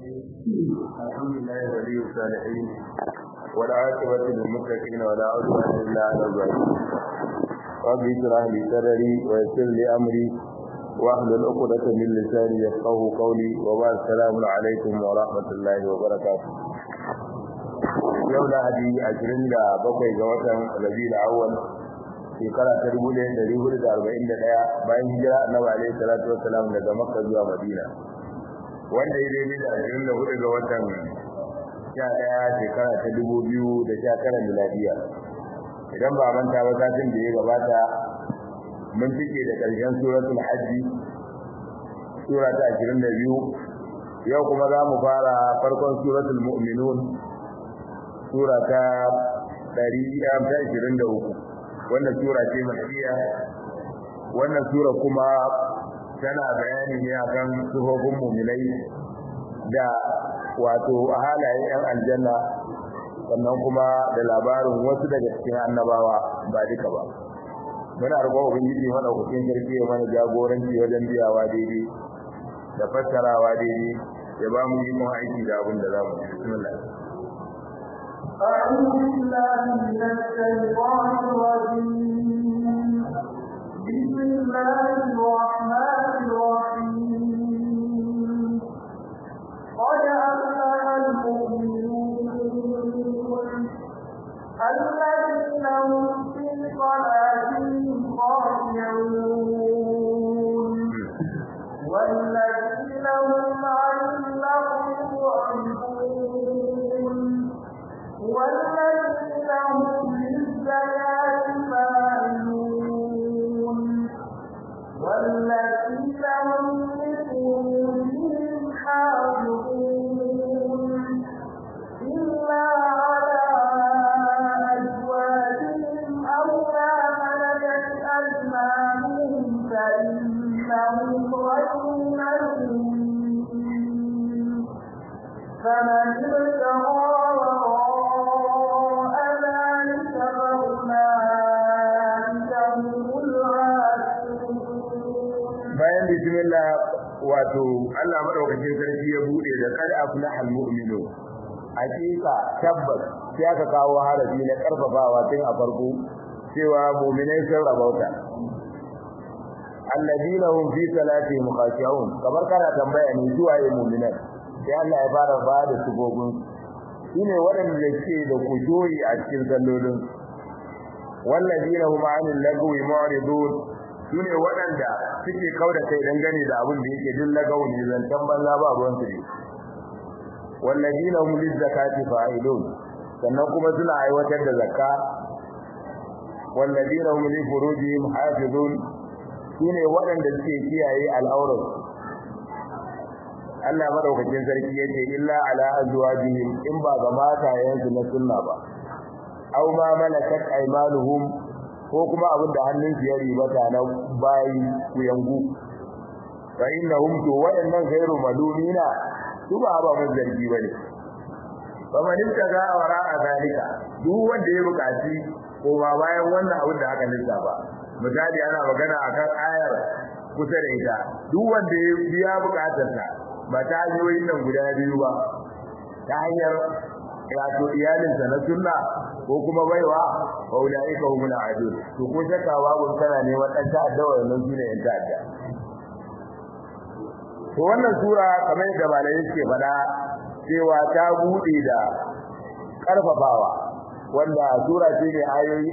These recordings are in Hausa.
الحمد لله ولي الصالحين والعاقبة للمتقين ولا عدوان إلا على الظالمين رب اشرح لي صدري ويسر لي أمري واحلل عقدة من لساني يفقه قولي وبعد السلام عليكم ورحمة الله وبركاته yau lahadi ashirin da bakwai ga watan rabiul awwal shekara ta dubu ɗaya ɗari hudu da arba'in da ɗaya bayan hijira annabi alaihi salatu wassalam daga makka zuwa madina wanda ya daidai da ashirin da hudu ga watan sha ɗaya shekara ta dubu biyu da sha tara miladiya idan ba manta ba satin da ya gabata mun cike da ƙarshen suratul hajji sura ta ashirin da biyu yau kuma za mu fara farkon suratul mu'minun sura ta ɗari ta ashirin da uku wannan sura ce makiya wannan sura kuma tana bayani ne akan sufofin mu'minai da wato halayen yan aljanna sannan kuma da labarin wasu daga cikin annabawa ba duka ba muna roƙon ubangiji madaukakin sarki ya mana jagoranci wajen biyawa daidai da fassarawa daidai ya ba mu ikon aiki da abin da za mu bismillah أعوذ بالله من الشيطان الرجيم بسم الله الرحمن الرحيم قد أفلح المؤمنون الذين هم في صلاتهم خاشعون والذين هم عن اللغو معرضون والذين هم للزكاة فاعلون والذين هم لفروجهم حافظون إلا على أزواجهم أو ما ملكت أيمانهم فإنهم غير ملومين فمن ابتغى وراء ذلك فأولئك هم العادون bayan bismillah wato Allah madaukakin sarki ya bude da kad aflahal mu'minu hakika tabbas sai aka kawo harafi na karfafawa tun a farko cewa mu'minai sun rabauta alladina hum fi salatihim khashi'un kamar kana tambaya ne zuwa yi mu'minan sai Allah ya fara ba da sugogin shine waɗanda ke da kujoyi a cikin sallolin walladina hum 'anil lagwi mu'ridun sune waɗanda suke kauda kai dangane da abin da yake din lagawi ne zantan banza ba ruwan su ne walladina hum lizakati fa'ilun sannan kuma suna aiwatar da zakka walladina hum li furujihim hafizun sune waɗanda suke kiyaye al'aurar Allah madaukakin sarki yace illa ala azwajihim in ba ga matayensu na sunna ba aw ma malakat aymanuhum ko kuma abin da hannunsu ya ribata na bayi ku yangu fa innahum to wayannan ghairu malumina su ba ba mun zargi bane fa man taga wara a zalika duk wanda ya buƙaci ko ba bayan wannan abin da aka lissafa misali ana magana akan ayar kusa da ita duk wanda ya biya buƙatarsa ba ta hanyoyin nan guda biyu ba ta hanyar wato iyalinsa na sunna ko kuma baiwa wa ulaika humul adun to ko shakka babu kana ne wadan ta'adda wannan sune yan ta'adda to wannan sura kamar da malai yake fada cewa ta bude da karfafawa wanda sura ce ne ayoyi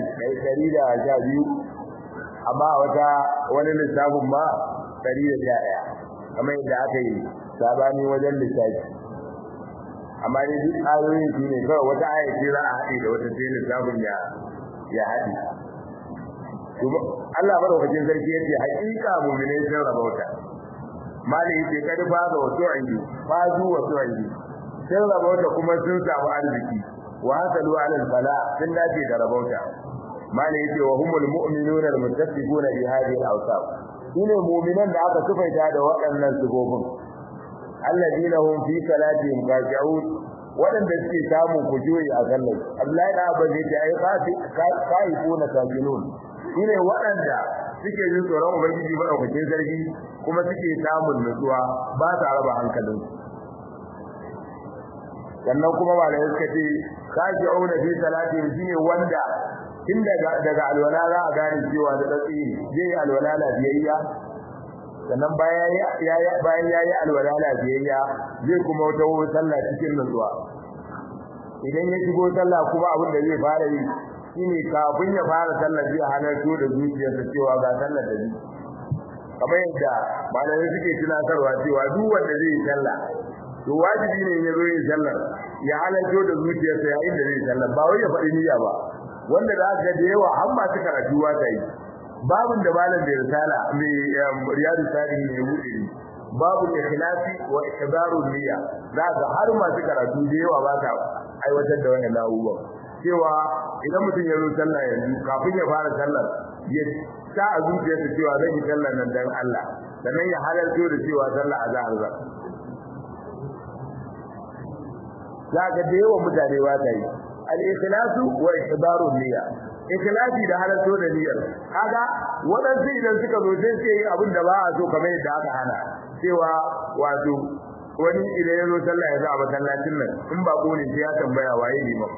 112 amma wata wani lissafin ma 111 kamar yadda aka yi sabani wajen lissafi amma dai duk ayoyin su ne kawai wata aya ce za a haɗe da wata sai lissafin ya ya haɗe Allah madaukakin sarki yace haƙiƙa mu'minai sun rabauta mali yace kada ba ga wasu ayi fazu wasu ayi sun rabauta kuma sun samu arziki wa hasalu ala al-bala sun dace da rabauta mali yace wa humul mu'minuna al-muttafiquna bi hadhihi al-awsaf sune mu'minan da aka tufaita da waɗannan sifofin alladina hum fi salatihim khashi'un wadanda suke samun kujoyi a sallar Abdullahi da Abba zai ai kafi kaifuna sakinun shine wadanda suke jin tsoron ubangiji madaukakin sarki kuma suke samun nutsuwa ba sa raba hankalin sannan kuma malamai suka ce kashi auna fi salatin shine wanda tun daga daga alwala za a gane cewa da tsatsi zai alwala lafiyayya sannan bayan yayi bayan yayi alwala lafiyayya zai kuma wata sallah cikin nutsuwa idan ya shigo sallah kuma abin da zai fara yi shine kafin ya fara sallah zai halarto da zuciyarsa cewa ga sallar da zai kamar yadda malamai suke tunatarwa cewa duk wanda zai yi sallah to wajibi ne ya zo yin sallar ya halarto da zuciyarsa yayin da zai sallar ba wai ya faɗi niyya ba wanda za ka da yawa har masu karatu ba ta yi babin da malam bai risala mai riyadu salihin ne buɗe ne babu ikhlasi wa ihdarun niyya za ka har masu karatu da yawa ba ta aiwatar da wannan abubuwan cewa idan mutum ya zo sallah yanzu kafin ya fara sallar ya sa a zuciyarsa cewa zan yi sallar nan dan Allah sannan ya halarto da cewa sallah azhar za za ga da yawan mutane ba ta yi al-ikhlasu wa ihdarun niyya ikhlasi da halarto da niyyar kaga wadansu idan suka zo sai sai abin da ba a so kamar yadda aka hana cewa wato wani idan ya zo sallah ya za a masallacin nan in ba ko ne sai ya tambaya waye liman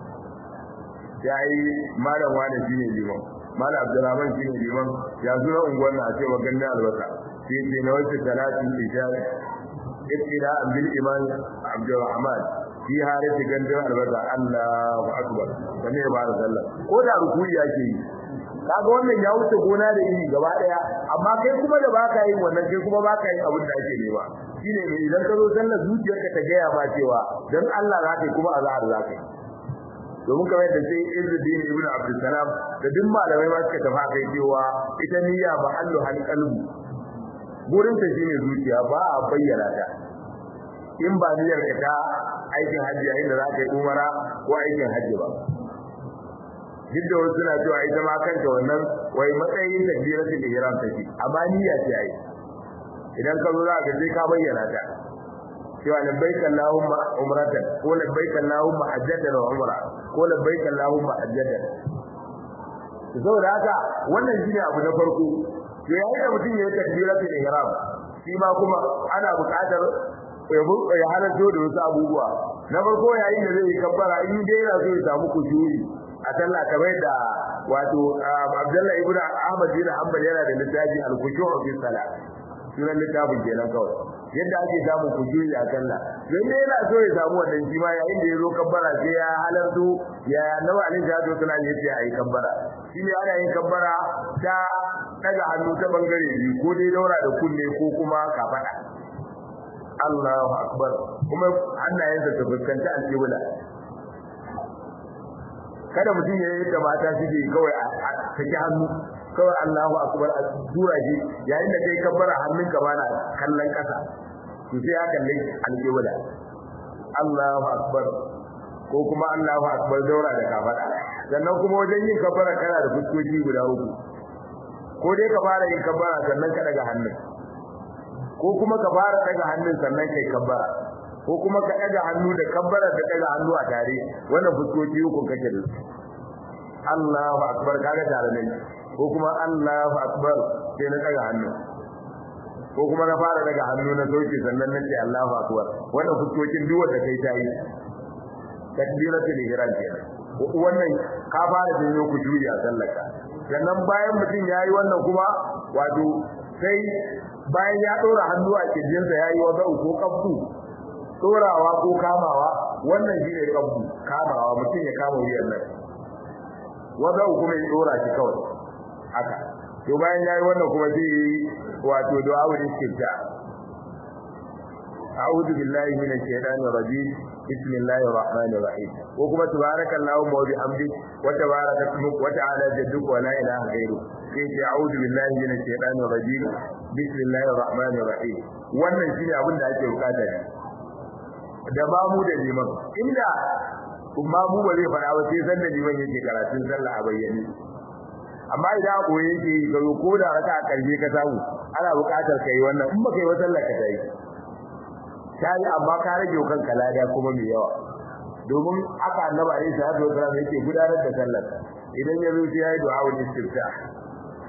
ya yi malam wani shine liman malam abdurrahman shine liman ya zura unguwar na ce wa ganna albasa sai ce na wasu talatin isha ibtida bil iman abdurrahman fi harati gandun albasa Allahu akbar sanne ya bada sallah ko da rukuyi yake yi kaga wannan ya wuce gona da iri gaba daya amma kai kuma da baka yin wannan kai kuma baka yin abin da ake nema shine ne idan ka zo sallar zuciyarka ta gaya ma cewa dan Allah za ka yi kuma azhar za ka yi domin kamar da sai Izzuddin ibn Abdussalam da duk malamai ma suka tafi kai cewa ita niyya ba allu hal qalbu gurin ta shine zuciya ba a bayyana ta in ba niyyar ka ta aikin hajji yayin da za ka yi umara ko aikin hajji ba duk da wasu suna cewa ita ma kanta wannan wai matsayin takbiratul ihram take amma niyya ce ai idan ka zo za ka je ka bayyana ta cewa labbaik allahumma umratan ko labbaik allahumma hajjatan wa umra ko labbaik allahumma hajjatan saboda haka wannan shine abu na farko to yayin da mutum ya yi takbiratul ihram shi ma kuma ana buƙatar ya halarto da wasu abubuwa na farko yayin da zai yi kabbara in dai yana so ya samu kushuri a sallah kamar da wato Abdullahi ibn Ahmad bin Hanbal yana da littafi al-khushu' fi salat sunan littafin kenan kawai yadda ake samun kushuri a sallah dan dai yana so ya samu wannan shi ma yayin da ya zo kabbara sai ya halarto ya nawa alaihi salatu wasallam ya ce ayi kabbara shi ne ana yin kabbara ta daga hannu ta bangare biyu ko dai daura da kunne ko kuma kafada Allahu akbar kuma hannayensa ta fuskanci alƙibla kada mutum ya yi da mata suke kawai a saki hannu kawai Allahu akbar a tura shi yayin da kai kabbara hannunka ba na kallon ƙasa to sai ya kalli alƙibla Allahu akbar ko kuma Allahu akbar daura da kafada sannan kuma wajen yin kabbara kana da fuskoki guda uku ko dai ka fara yin kabbara sannan ka daga hannun ko kuma ka fara daga hannun sannan kai kabbara ko kuma ka daga hannu da kabbara da daga hannu a tare wannan fuskoki uku kake da su Allahu akbar kaga tare ne ko kuma Allahu akbar sai na daga hannu ko kuma na fara daga hannu na sauke sannan na ce Allahu akbar wannan fuskokin duk wanda kai tayi takbiratul ihram kenan wannan ka fara janyo ku juya sallaka sannan bayan mutum yayi wannan kuma wato sai bayan ya dora hannu a kirjinsa yayi wata ko kabbu dorawa ko kamawa wannan shine kabbu kamawa mutum ya kama wuyan nan wanda kuma ya dora shi kawai haka to bayan yayi wannan kuma sai wato du'a wa istifta a'udhu billahi minash shaitanir rajim bismillahir rahmanir rahim ko kuma subhanakallahu wa bihamdik wa tabaraka ismuk wa ta'ala jadduk wa la ilaha ghayruk sai ce a'udhu billahi minash shaitanir rajim bismillahir rahmanir rahim wannan shine abin da ake bukata da ba mu da liman inda kuma mu ba zai fada ba sai san da liman yake karatun sallah a bayyane amma idan koyi yake garo ko da raka a karbe ka samu ana buƙatar kai wannan in baka yi wa sallah ka tayi sai amma ka rage kanka lada kuma mai yawa domin aka annabi alaihi salatu wasallam yake gudanar da sallar idan ya zo sai yayi du'a wal istifta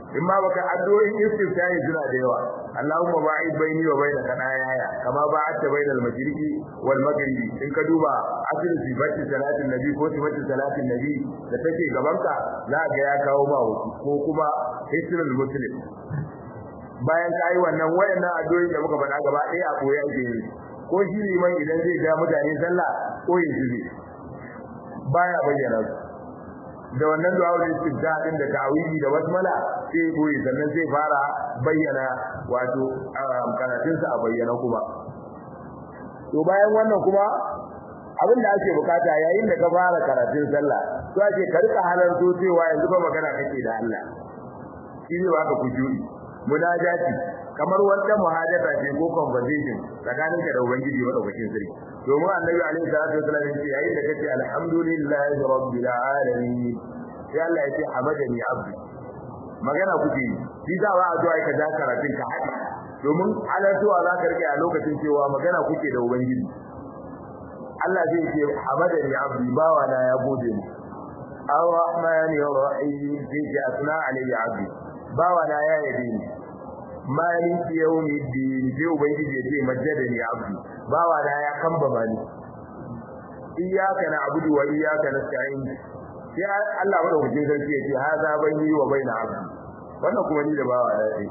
in ma baka addu'o'in istiftahi suna da yawa Allahumma ba'id baini wa baina qadayaya kama ba'adta baina al-mashriqi wal maghribi in ka duba asl sifati salatin nabi ko sifati salatin nabi da take gabanka za ga ya kawo ma wasu ko kuma hisnul muslim bayan ka yi wannan wayannan addu'o'i da muka faɗa gaba ɗaya a koyi ake yi ko shi liman idan zai ga mutane sallah ko yin zube baya bayyana su da wannan du'a da istifta din da ta'awili da basmala sai koyi sannan zai fara bayyana wato karatun sa a bayyana kuma to bayan wannan kuma abin da ake bukata yayin da ka fara karatun sallah to ake ka rika halarto cewa yanzu ba magana kake da Allah shi ne baka kujuri munajati kamar wanda muhadata ce ko conversation tsakanin ka da ubangiji madaukakin sarki domin annabi alaihi salatu wasallam ya ce yayin da kace alhamdulillahi rabbil alamin sai Allah ya ce hamadani abdi magana kuke yi shi da ba a zo ai ka ja karatun ka hadi domin halartuwa za ka rike a lokacin cewa magana kuke da ubangiji Allah zai ce hamadani abdi bawa na ya gode ni ar-rahmani ar-rahim sai ce asna alayya abdi bawa na ya yabe ni maliki yawmiddin sai ubangiji ya ce majjadani abdi bawa na ya kamba bani iyyaka na'budu wa iyyaka nasta'in sai Allah madaukakin sarki ya ce haza bayni wa baina abdi wannan kuma ni da bawa na dai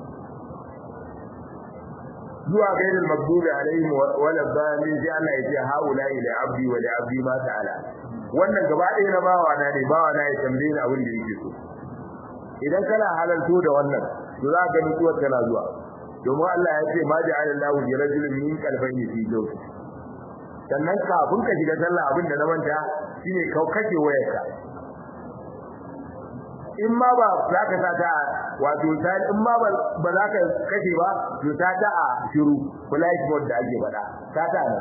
zuwa gairul maghdubi alaihim wala dhalin sai Allah ya ce haula ila abdi wa li abdi ma ta'ala wannan gaba ɗaya na bawa na ne bawa na ya tambaye ni abin da yake so idan kana halalto da wannan to za ka mutuwar tana zuwa domin Allah ya ce ma ja'ala Allahu li rajulin min qalbayni fi jawfi sannan kafin ka shiga sallah abin da na manta shine ka kace wayarka in ma ba za ka sa ta wato ta in ma ba za ka kace ba to ta ta a shiru flight mode da ake faɗa ta ta ne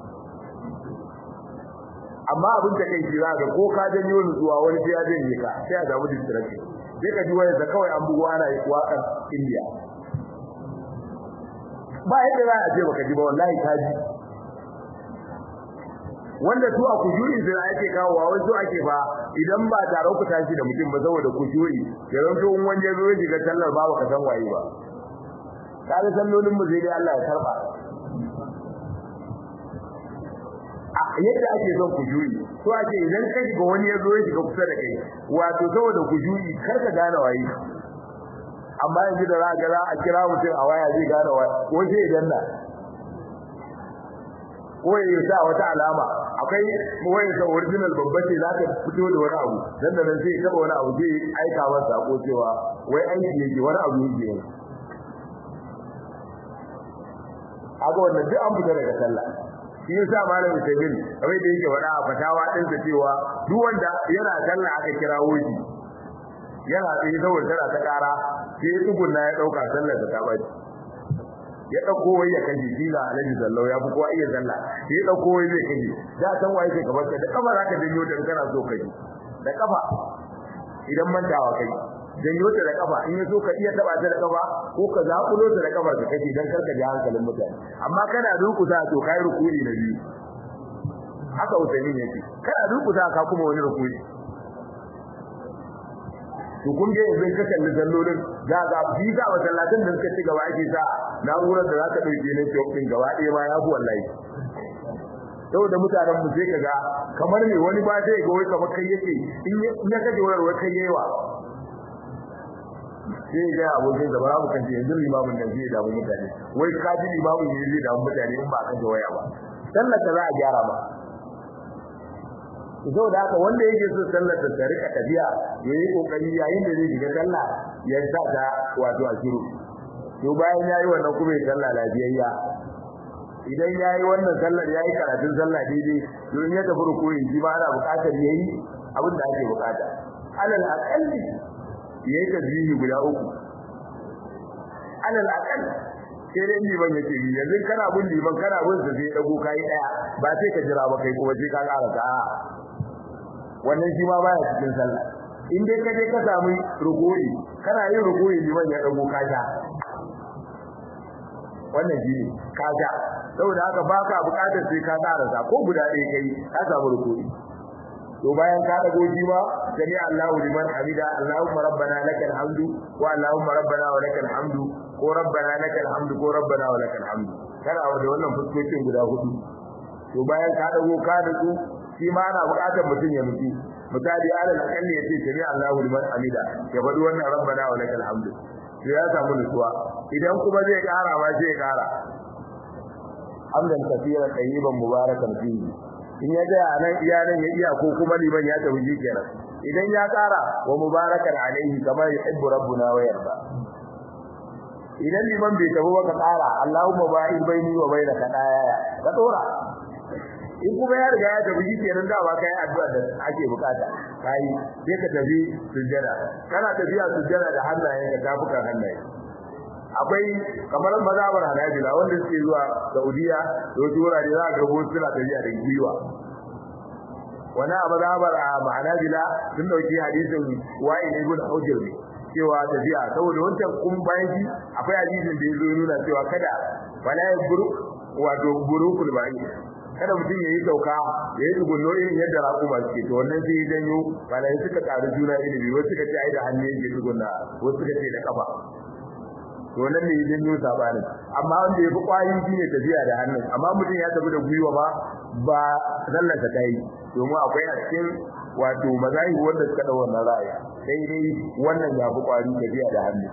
amma abin da kai jira ga ko ka janyo nutsuwa wani sai ya janye ka sai a samu distraction sai ka ji wayar da kawai an bugu ana yi waƙar India ba yadda za a je baka ji ba wallahi ka ji wanda su a kujuri sai ake kawo wa wasu ake ba idan ba tare ku tashi da mutum ba saboda kujuri ya zanto in wani ya zo ya shiga sallar ba ka san waye ba kaga sallolin mu sai dai Allah ya karba a yadda ake son kujuri to ake idan ka shiga wani ya zo ya shiga kusa da kai wato saboda kujuri kar ka gane waye amma yanzu da za ga za a kira mutum a waya zai gane waye ko sai idan na ko ya sa wata alama akwai wayar sa original babba ce za ta fito da wani abu dan da nan sai ya taba wani abu zai aika masa sako cewa wai aiki yake wani abu yake yi aga wannan duk an fita daga sallah shi yasa malamin sabin kamar da yake faɗa a fatawa din sa cewa duk wanda yana sallah aka kira wuji yana tsaye saboda tana ta ƙara sai ya tsugunna ya ɗauka sallar da ta baci ya dauko wai ya kaje kila alaji sallau ya fi kowa iya zalla ya dauko wai zai kaje da san wai kai kamar da kafa zaka janyo dan kana so kaje da kafa idan mantawa kai janyo ta da kafa in yaso ka iya taba ta da kafa ko ka zakulo ta da kafar ka kaje dan karka ji hankalin mutane amma kana rukuta to kai rukuni na biyu haka usaini yake kana rukuta ka kuma wani rukuni to kun ga yanzu ka kalli sallolin za ga bi ga masallatin da suka ci gaba ake sa na'urar da za ta dauke ne to din gaba ɗaya ma ya fi wallahi saboda mutanen mu sai kaga kamar me wani ba sai ga wai kamar kai yake in ya kaje wayar wai kai yawa sai ga abokin da babu kan yanzu limamin nan zai damu mutane wai ka ji limamin ne zai damu mutane in ba kan waya ba sallar ta za a gyara ba zo da haka wanda yake so sallar ta rika tafiya yayi kokari yayin da zai shiga sallah ya sa ta wato a shiru to bayan yayi wannan kuma ya sallah lafiyayya idan yayi wannan sallar yayi karatun sallah daidai to in ya tafi rukuyi shi ma ana buƙatar yayi abin da ake buƙata alal aqalli yayi tasbihi guda uku alal aqall sai dai liman yake yi yanzu kana bin liman kana bin sa sai dago kai daya ba sai ka jira ba kai kuma sai ka ƙara ka wannan shi ma baya cikin sallah in dai ka je ka samu rukuyi kana yin rukuyi liman ya dago kaja wannan shi ne kaja saboda haka baka bukatar sai ka tsara sa ko guda ɗaya kai ka samu rukuyi to bayan ka dago shi ma sami Allahu liman hamida Allahumma rabbana lakal hamdu wa Allahumma rabbana wa lakal hamdu ko rabbana lakal hamdu ko rabbana wa lakal hamdu kana da wannan fuskokin guda hudu to bayan ka dago ka da su shi ma ana buƙatar mutum ya mutu misali alal akalli yace sami Allahu liman hamida ya faɗi wannan rabbana wa lakal hamdu to ya samu nutsuwa idan kuma zai ƙara ma zai ƙara hamdan kafiran tayyiban mubarakan fihi in ya ga nan iyalan ya iya ko kuma liman ya tafi kenan idan ya ƙara wa mubarakan alaihi kama yuhibbu rabbuna wa yarda idan liman bai tafi ba ka ƙara Allahumma ba'id baini wa bainaka daya ka dora in kuma ya riga ya tafi kenan da ba kai addu'a da ake bukata kai sai ka tafi sujjada kana tafiya sujjada da hannayen ka tafukan hannaye akwai kamar mazhabar Hanabila wanda suke zuwa Saudiya da wasu wurare za ka ga suna tafiya da giwa wani a mazhabar Hanabila sun dauki hadisin Wa'il ibn Hujr ne cewa tafiya saboda wancan kun bayan shi akwai hadisin da yazo nuna cewa kada wala yabru wato burukul ba'i kada mutum yayi sauka yayi tsugunno irin yadda raƙuma suke to wannan sai janyo malai suka karu juna ilimi wasu suka ce ai da hannu yake tsugunna wasu suka ce da kafa to nan ne janyo sabanin amma wanda yafi kwayi shine tafiya da hannun amma mutum ya tafi da gwiwa ba ba zallata kai domin akwai a cikin wato mazahi wanda suka dawo wannan ra'ayi sai dai wannan ya fi kwari tafiya da hannu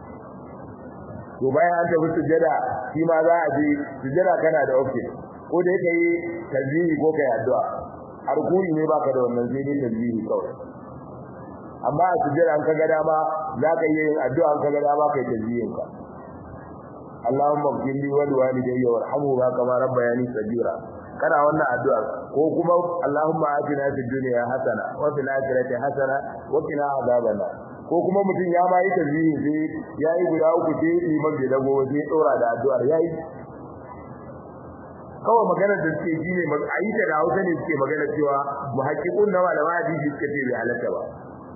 to bayan an tafi sujjada shi ma za a je sujjada kana da option ko da yake yi tasbihi ko kai addu'a arkuni ne baka da wannan sai dai tasbihi kawai amma a sujjada an kaga dama za ka yi addu'a an kaga dama kai tasbihin ka Allahumma ighfir li wa liwalidayya warhamhuma kama rabbayani saghira kana wannan addu'a ko kuma Allahumma atina fid dunya hasana wa fil akhirati hasana wa qina adhaban ko kuma mutum ya ma yi tasbihi sai yayi guda uku sai iman da dago sai dora da addu'ar yayi kawai magana da suke ji ne a yi ta da hausa ne suke magana cewa muhakkikun na malama hadisi suka ce bai halatta ba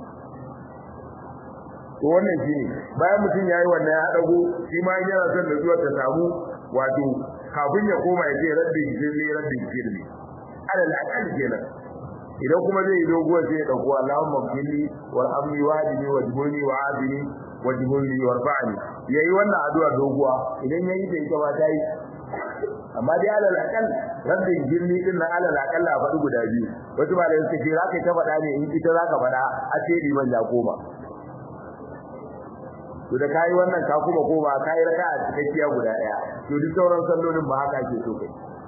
to wannan shi ne bayan mutum ya yi wannan ya dago shi ma yana son da zuwa ta samu wato kafin ya koma ya ce rabbi jirni rabbi jirni alal aqal kenan idan kuma zai yi doguwa sai ya dauko Allahumma ghfirli warhamni wahdini wajburni wa'adini wajburni warfa'ni yayi wannan addu'a doguwa idan yayi da ita ba ta yi amma dai alal aqal rabbi jirni din nan alal aqal a faɗi guda biyu wasu ba da suke ce zaka ta faɗa ne in ita zaka faɗa a ce liman ya koma to da kai wannan ka kuma ko ba kai raka'a cikakkiya guda daya to duk sauran sallolin ba haka ake so kai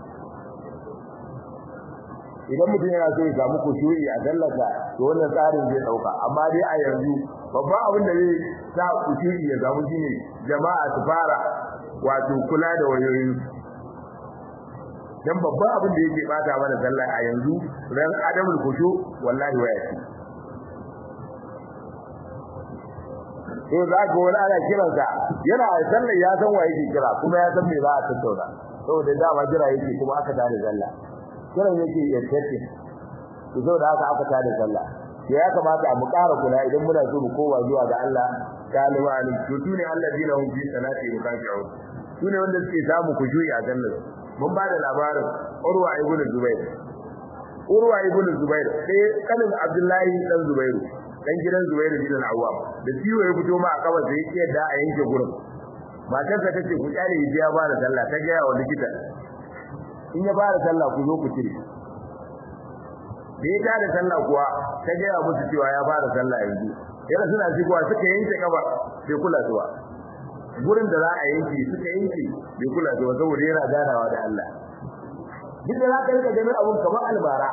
idan mutum yana so ya samu kushuri a dallaka to wannan tsarin zai dauka amma dai a yanzu babban abin da zai sa kushuri ya samu shine jama'a su fara wato kula da wayoyin dan babban abin da yake bata mana sallah a yanzu ran adamul kushu wallahi waya ce to za ga wani ana kiransa yana sallar ya san waye yake kira kuma ya san me za a tattauna saboda dama jira yake kuma aka tare sallah kiran yake ya tace to saboda haka aka tare sallah ya ya kamata a mu ƙara kula idan muna so mu kowa zuwa ga Allah kalima alim to tune alladina hum fi salati yuqati'un tune wanda suke samu kujuyi a jannar mun ba da labarin Urwa ibn Zubair Urwa ibn Zubair sai kanin Abdullahi dan Zubairu dan gidan Zubairu bin Awwam da ciwo ya fito ma a kawai sai yake da a yanke gurin matarsa tace ku kyale yi ya fara sallah ta ga wa likita in ya fara sallah ku zo ku cire da ya tada sallah kuwa ta ga musu cewa ya fara sallah yanzu yana suna shigowa suka yanke kafa sai kula zuwa gurin da za a yanke suka yanke bai kula zuwa saboda yana ganawa da Allah duk da za ka rika ganin abun kamar albara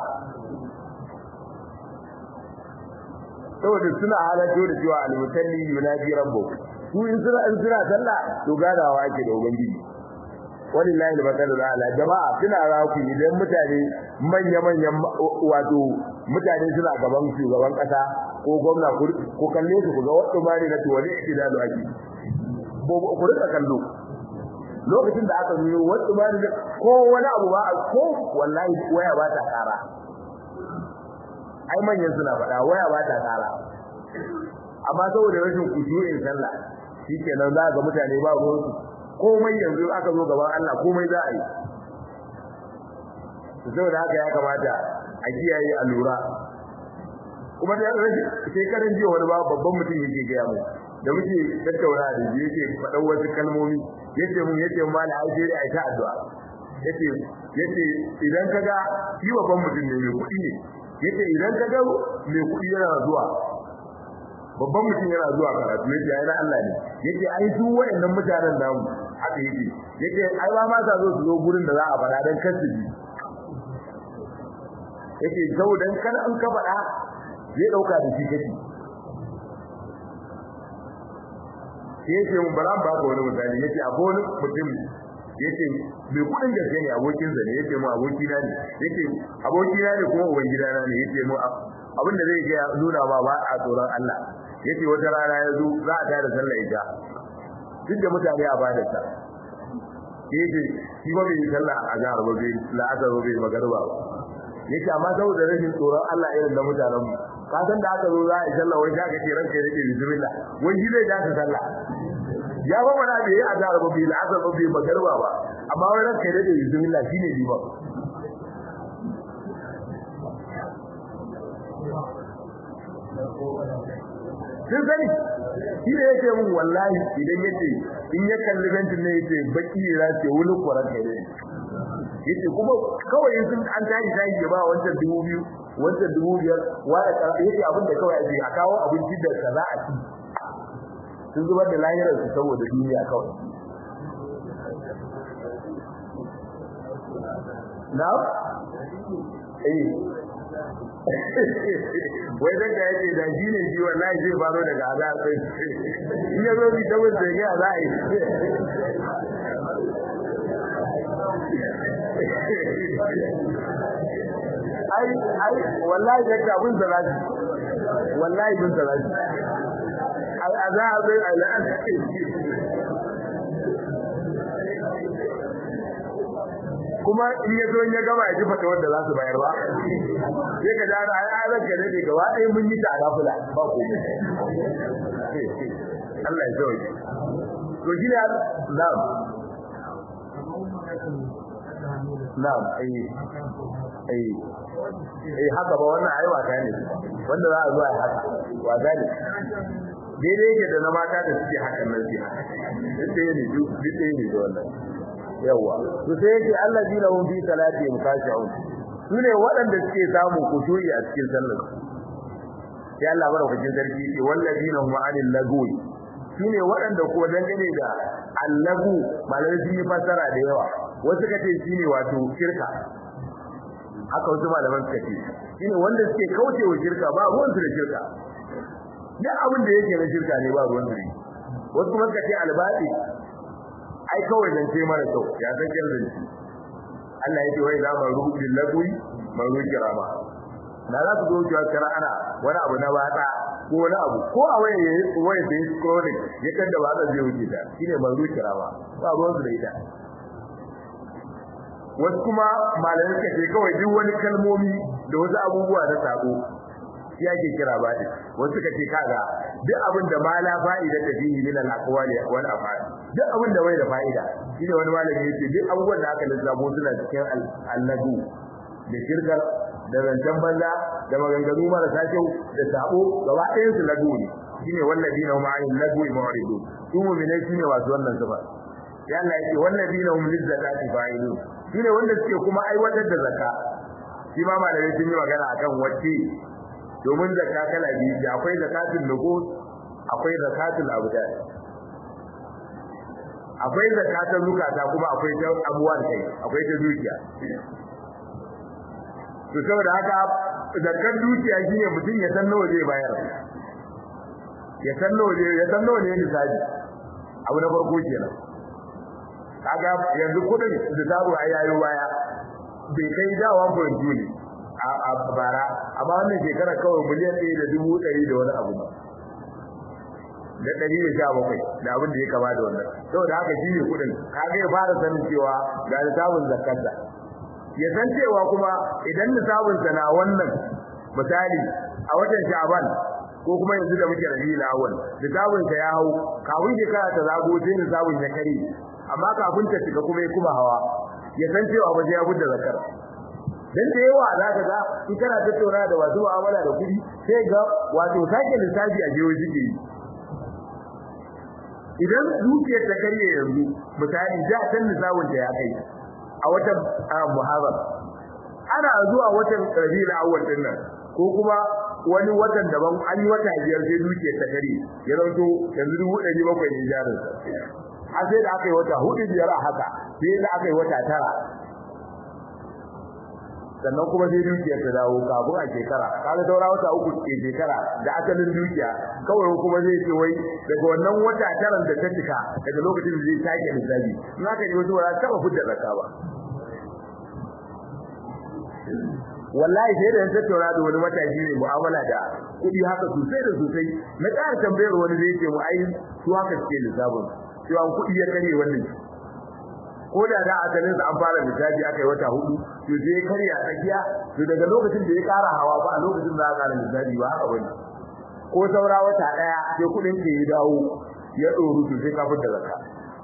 saboda suna halatto da cewa al-musalli yunaji rabbuh su in suna in suna sallah to gadawa ake da ubangiji wallahi al-masallu ala jama'a suna raku idan mutane manya manyan wato mutane suna gaban shugaban kasa ko gwamna ko kalle su ga wato mari na tuwali idalu ake ku rika kallo lokacin da aka nuno wato mari ko wani abu ba ko wallahi waya ba ta kara ai manyan suna faɗa waya ba ta tsara amma saboda rashin kushurin sallah shikenan za ga mutane ba ruwan su komai yanzu aka zo gaban Allah komai za a yi saboda haka ya kamata a kiyaye allura kuma da sai karan jiya wani babban mutum yake gaya mu da muke tattauna da shi yake faɗan wasu kalmomi yace mun yace mun mala ai sai ai ta addu'a yace yace idan kaga shi babban mutum ne mai kuɗi ne yace idan kaga mai kuɗi yana zuwa babban mutum yana zuwa karatu yace ai na Allah ne yace ai su wayannan mutanen namu haka yake yace ai ba ma sa zo su zo gurin da za a faɗa dan kasu ji yace saboda kan an ka faɗa zai dauka da shi kace sai yace mun bara ba ka wani misali yace akwai wani mutum yace mai kudin gaske ne abokin sa ne yace mu aboki na ne yace aboki na ne kuma uban gida na ne yace mu abin da zai ga nuna ba ba a tsoron Allah yace wata rana ya zo za a tada sallar isha duk da mutane a bada ta yace shi ba bai sallah a jihar ba bai la'asar ba bai magarba ba yace amma saboda rashin tsoron Allah irin da mutanen mu ka san da aka zo za a yi sallah wai ka ce ranka ya rike bismillah wai shi zai dace sallah ya ba mana bai yi azhar ba bai la'asar ba bai magarba ba amma wai ranka ya rike bismillah shine liman sun sani shi da yake mun wallahi idan yace in ya kalli bentin ne yace baki ya ce wani kwaran kai ne yace kuma kawai sun an tashi tashi ya ba wancan dubu biyu wancan dubu biyar wanda karfe yake abin da kawai ake a kawo abinci da kaza a ci sun zubar da lahirar su saboda duniya kawai na eh wai dan da yake da shi ne shi wallahi zai faro daga azar sai in ya zo bi ta wuce ga azai ai ai wallahi da ka bin salati wallahi bin salati ai azab al'an kuma in ya zo in ya gaba ya ji fata wanda za su bayar ba sai ka dara ai ai ranka ne gaba ɗaya mun yi ta fula ba ko Allah ya sauke to shi ne na'am na'am eh eh eh haka ba wannan ai wata ne wanda za a zo ai haka wata ne daidai yake da na mata da suke hakan nan sai duk ne duk ne da wannan yawa to sai yake allazina hum fi salatihim khashi'un sune waɗanda suke samu kushuyi a cikin sallar sai Allah barakatin sarki ce wallazina hum 'anil lagwi sune waɗanda ko dangane da allagu malai sun yi fasara da yawa wasu kace shine wato shirka haka wasu malaman suka ce shine wanda suke kaucewa shirka ba ruwan su da shirka duk abin da yake na shirka ne ba ruwan su ne wasu kuma suka ce albadi ai kawai zance mara kyau ya san kin zance Allah yake wai zama rubi lagwi maru kirama na za su zo cewa kira ana wani abu na bata ko wani abu ko a waye yayi waye da scrolling ya kanda ba zai wuce ta shine maru kirama ba ruwan su da ita wasu kuma malamai suka ce kawai duk wani kalmomi da wasu abubuwa na sako shi ake kira baɗi wasu suka ce kaga duk abin da ma la fa'ida ta fihi min al-aqwali wal af'al duk abin da bai da fa'ida shine wani malami yace duk abubuwan da aka lissafo suna cikin al-nadu da shirkar da zancen banza da maganganu marasa kyau da sabo gaba ɗayan su nadu ne shine walladina hum 'anil lagwi mu'ridun su mu'minai shine wasu wannan sifa ya Allah yake walladina hum lizzakati fa'ilun shine wanda suke kuma aiwatar da zakka shi ma malamai sun yi magana akan wacce domin zakka kala biyu ce akwai zakatul nuqud akwai zakatul abdan akwai zakatul zukata kuma akwai ta abuwan kai akwai ta dukiya to saboda haka zakar dukiya shine mutum ya san nawa zai bayar ya san nawa zai ya san nawa ne misali abu na farko kenan kaga yanzu kudin da taro a yayo baya bai kai da 1.2 ne a bara amma wannan shekara kawai miliyan ɗaya da dubu ɗari da wani abu da ɗari da sha bakwai da abin da ya kama da wannan saboda haka shi ne kuɗin kaga ya fara sanin cewa ga lissafin zakarta ya san cewa kuma idan lissafin sa na wannan misali a watan sha'aban ko kuma yanzu da muke rabiul awwal lissafin sa ya hau kafin shekara ta zago sai lissafin ya kare amma kafin ta shiga kuma ya kuma hawa ya san cewa ba sai ya gudda zakar dan da yawa za ka ga in kana tattauna da wasu mu'amala da kuɗi sai ga wato sake lissafi a jiyo suke yi idan dukiyar ta karye yanzu misali da san lissafin da ya kai a watan muharram ana zuwa watan rabiul awwal din nan ko kuma wani watan daban an yi wata biyar sai dukiyar ta karye ya zanto yanzu dubu ɗari bakwai ne jarin har sai da aka yi wata hudu biyar a haka sai da aka yi wata tara sannan kuma sai dukiyar ta dawo kafin a shekara kaga saura wata uku ke shekara da asalin dukiya kawai kuma zai ce wai daga wannan wata taran da ta cika daga lokacin da zai sake lissafi in aka yi wasu ba za ta taɓa fidda zakka ba wallahi sai da yan tattauna da wani matashi ne mu'amala da kuɗi haka sosai da sosai na ƙara tambayar wani zai ce mu ai su haka suke lissafin cewa kuɗi ya kare wannan ko da da asalin sa an fara lissafi aka yi wata hudu to sai karya tsakiya to daga lokacin da ya ƙara hawa ba a lokacin da aka ƙara lissafi ba haka bane ko saura wata ɗaya sai kuɗin ke ya dawo ya ɗoru to sai kafin da zakka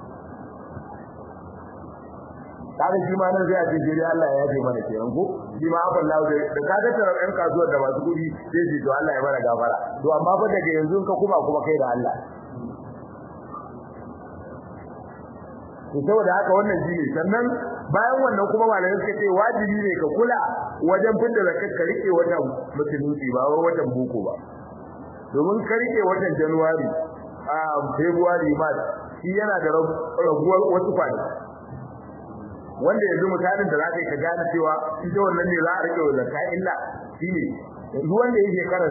kaga shi ma nan sai a ce jiri Allah ya yafe mana kenan ko shi ma abin Allah da da ka ga tarar ɗan kasuwar da masu kuɗi sai ji to Allah ya mana gafara to amma fa daga yanzu ka kuma kuma kai da Allah to saboda haka wannan shi ne sannan bayan wannan kuma malamai suka ce wajibi ne ka kula wajen fidda zakar ka rike watan musulunci ba wai watan boko ba domin ka rike watan January a February March shi yana da raguwar wasu kwanaki wanda yanzu mutanen da za ka yi ka gane cewa ita wannan ne za a rike wa zakka illa shine yanzu wanda yake shekara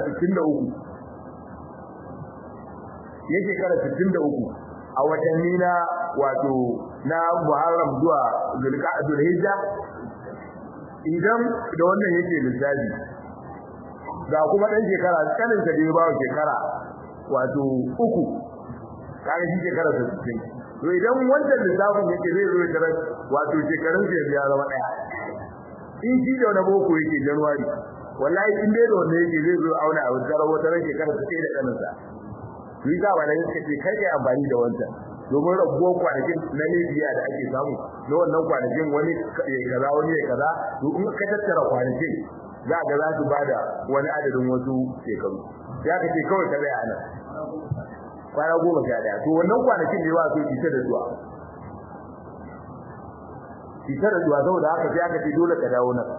63 yake shekara 63 a watanni na wato na Muharram zuwa Zulhijja idan da wannan yake lissafi ga kuma dan shekara kanin da ya bawa shekara wato uku kaga shi shekara 60 to idan wannan lissafin yake zai zo da wato shekarun da ya zama daya in shi da wani boko yake January wallahi in dai da wannan yake zai zo auna a wata wata ran shekara ta da kaninsa shi ga wala yake ce kai kai amfani da wannan domin rabuwar kwanakin na Libya da ake samu na wannan kwanakin wani ya kaza wani ya kaza to in ka tattara kwanakin za ga za su bada wani adadin wasu shekaru ya ka ce kawai ka tsaya a nan kwana goma sha daya to wannan kwanakin ne ba su fita da zuwa fita da zuwa saboda haka sai aka ce dole ka dawo nan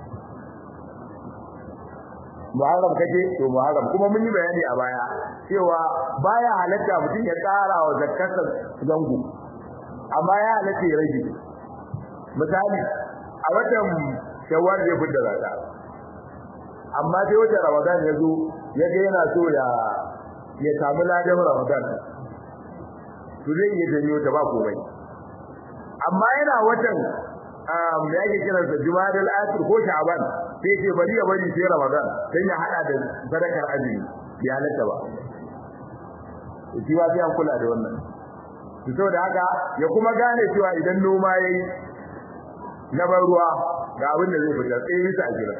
Muharram kaje to Muharram kuma mun yi bayani a baya cewa baya halatta mutum ya ƙara wa zakkarsa zango amma ya halatta ya rage misali a watan Shawwal zai fitar da zakka amma sai watan Ramadan ya zo ya ga yana so ya ya samu ladan Ramadan to zai iya janyo ta ba komai amma yana watan um ya yake kiran sa Jumadal Akhir ko Sha'ban sai ce bari ya bari sai Ramadan dan ya hada da sadakar azumi ya halatta ba shi wa sai an kula da wannan to saboda haka ya kuma gane cewa idan noma yayi na ban ruwa ga abin da zai fita sai bisa ajira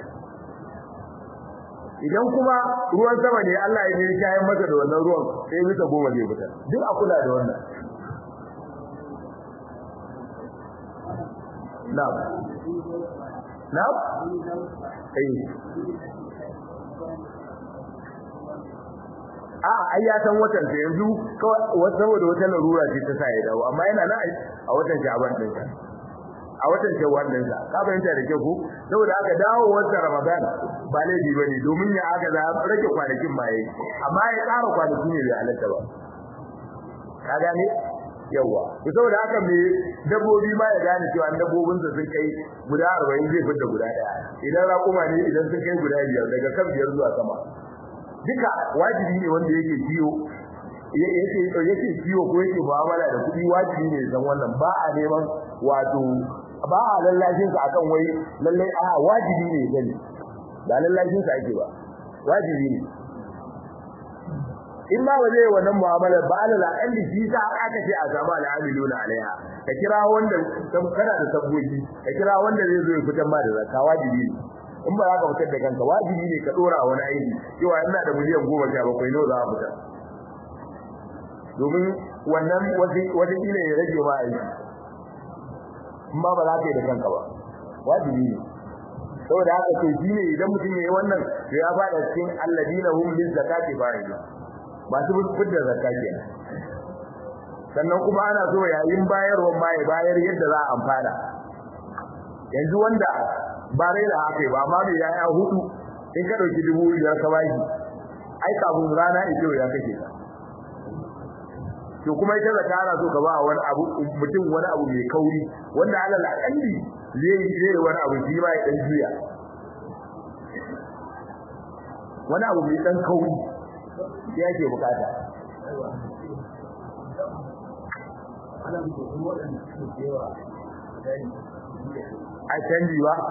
idan kuma ruwan sama ne Allah ya yi kayan masa da wannan ruwan sai bisa goma zai fita duk a kula da wannan na'am na'am eh a ai ya san watan sa yanzu kawai saboda wata larura ce ta sa ya dawo amma yana nan a watan Sha'ban din sa a watan Shawwal din sa ka fahimta da kyau ko saboda aka dawo watan Ramadan ba laifi bane domin ya aka za rage kwanakin ma yayi amma ya ƙara kwanaki ne bai halatta ba ka gane yawa to saboda haka me dabbobi ma ya gane cewa dabbobin sa sun kai guda 40 zai fitta guda daya idan raƙuma ne idan sun kai guda biyar daga kan biyar zuwa sama duka wajibi ne wanda yake kiyo yake yake kiyo ko yake mu'amala da kuɗi wajibi ne san wannan ba a neman wato ba a lallashin sa akan wai lalle a wajibi ne gani ba lallashin sa ake ba wajibi ne in ba waje wannan mu'amalar ba alal aqalli shi sa aka ce a samu al'amiluna alaiha ka kira wanda kana da sabbobi ka kira wanda zai zo ya fitar ma da zakka wajibi ne in ba za ka fitar da kanka wajibi ne ka dora wani aiki cewa ina da miliyan goma sha bakwai nawa za a fitar domin wannan wata kila ya rage ma aiki in ba ba za ka yi da kanka ba wajibi ne saboda haka to shine idan mutum yayi wannan to ya fada cikin alladina hum lil zakati fa'ilun masu fitar zakka kenan sannan kuma ana so yayin bayarwa ma ya bayar yadda za a amfana yanzu wanda ba rai da haka ba amma mai yaya hudu in ka dauki dubu biyar ka bashi ai kafin rana ita ya kake ka to kuma ita zakka ana so ka ba wani abu mutum wani abu mai kauri wanda alal akalli zai zai wani abu shi ma ya dan juya wani abu mai dan kauri sai yake bukata a canji ba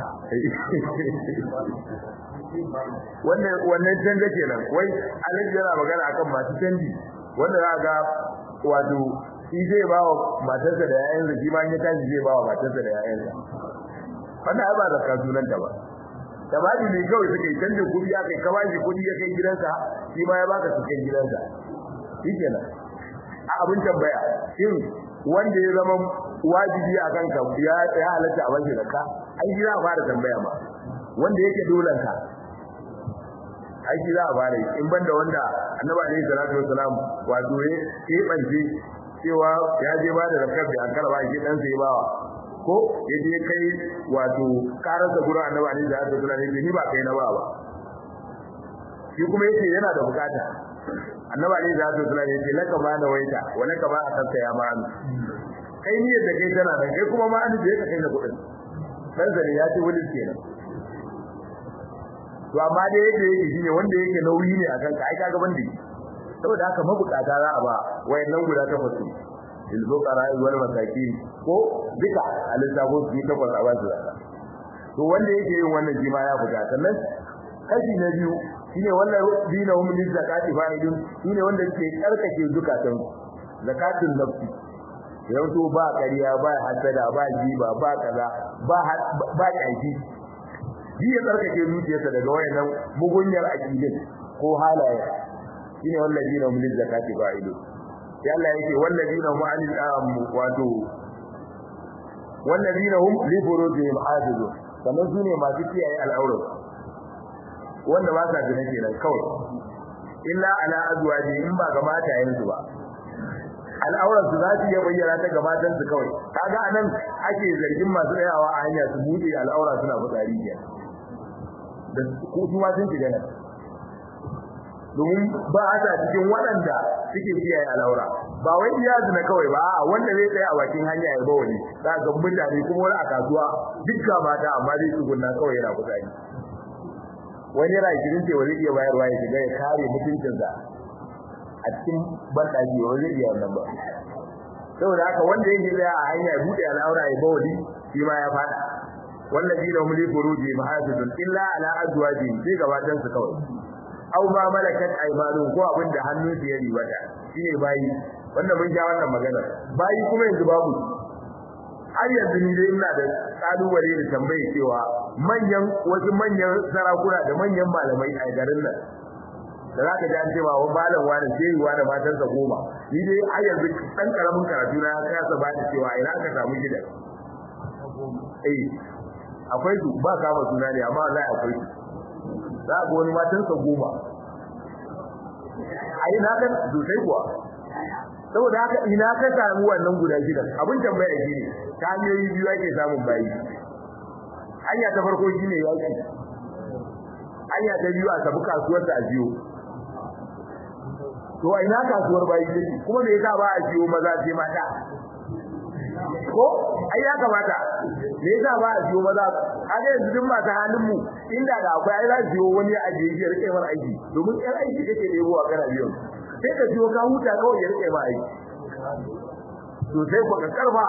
wannan wannan canje kenan wai alaji yana magana akan masu canji wanda za ga wato shi zai ba wa matarsa da yayansa shi ma ya tashi zai ba wa matarsa da yayansa wannan ai ba da kasunanta ba tabadi ne kawai suke canjin kuɗi ya kai kawaji kuɗi ya kai gidansa shi ma ya baka su kai gidansa shikenan a abin tambaya shin wanda ya zama wajibi a kanka ya ya halatta a bashi zakka ai shi za a fara tambaya ma wanda yake dolan ka ai shi za a fara in banda wanda annabi alaihi salatu wasalam wato ya kebance cewa ya je ba da zakkar da ankara ba shi dan sai bawa ko ya je kai wato karasa gurin annabi alaihi salatu wasalam ne ni ba kai na ba ba shi kuma yace yana da bukata annabi alaihi salatu wasalam yace laka ma na waita wa laka ma akanta ya ma kai niyyar da kai tana nan kai kuma ma an je ka kai da kudin dan zane ya ce wani kenan to amma da yake yake shine wanda yake nauyi ne akan ka ai kaga bandi saboda haka mabukata za a ba wayannan guda takwas ne lil fuqara wal masakin ko duka alisabo su takwas a ba su zakka to wanda yake yin wannan jima ya fita sannan kashi na biyu shine wannan dina hum lil zakati fa'idun shine wanda yake karkace zukatan zakatun nafsi yanzu ba ƙarya ba hasada ba jiba ba kaza ba ba ƙarfi shi ya tsarkake zuciyarsa daga wayannan mugunyar aqidin ko halaye shine wallazina hum lil zakati fa'idun sai Allah yake wallazina hum anil am wato wallazina hum li furujihim hafizun kamar su ne masu kiyaye al'aurar wanda ba sa gina kenan kawai illa ala azwaji in ba ga matayensu ba al'auran su za su iya bayyana ta gabatan su kawai kaga anan ake zargin masu tsayawa a hanya su bude al'aura suna fitsari ke da ko kuma sun shiga nan domin ba a ta cikin waɗanda suke kiyaye al'aura ba wai iya zina kawai ba a wanda zai tsaya a bakin hanya ya ba wani za ga mutane kuma wani a kasuwa dukkan mata amma dai tsugunna kawai yana fitsari wani yana shirin ce wani iya bayarwa ya shiga ya kare mutuncinsa a cikin banɗaki ba zai iya wannan ba saboda haka wanda yake tsaya a hanya ya buɗe al'aura ya bawali shi ma ya fada wallazi da muli furuji mahafizun illa ala azwaji sai gabatan su kawai aw ma malakat aymanun ko abin da hannun su ya ribata shine bayi wanda mun ja wannan magana bayi kuma yanzu babu har yanzu ni dai ina da kalubale da tambaye cewa manyan wasu manyan sarakuna da manyan malamai a garin nan da za ka ji an ce ba wani malam wani sai ruwa da matarsa goma ni dai a yanzu dan karamin karatu na ya kasa ba da cewa ina aka samu gida eh akwai su ba kama suna ne amma wallahi akwai su za ga wani matarsa goma a ina ka sosai kuwa saboda haka ina ka samu wannan guda gidan abin tambaya shi ne ta hanyoyi biyu ake samun bayi hanya ta farko shine yaki hanya ta biyu a tafi kasuwar ta biyu to a ina kasuwar bayi take kuma me yasa ba a siyo maza sai mata ko ai ya kamata me yasa ba a siyo maza kaga yanzu duk mata halin mu inda da akwai ai za su siyo wani a je ya rike mana aiki domin ɗan aiki kake da yawa kana biyan sai ka siyo ka huta kawai ya rike ma aiki to sai ku ka karba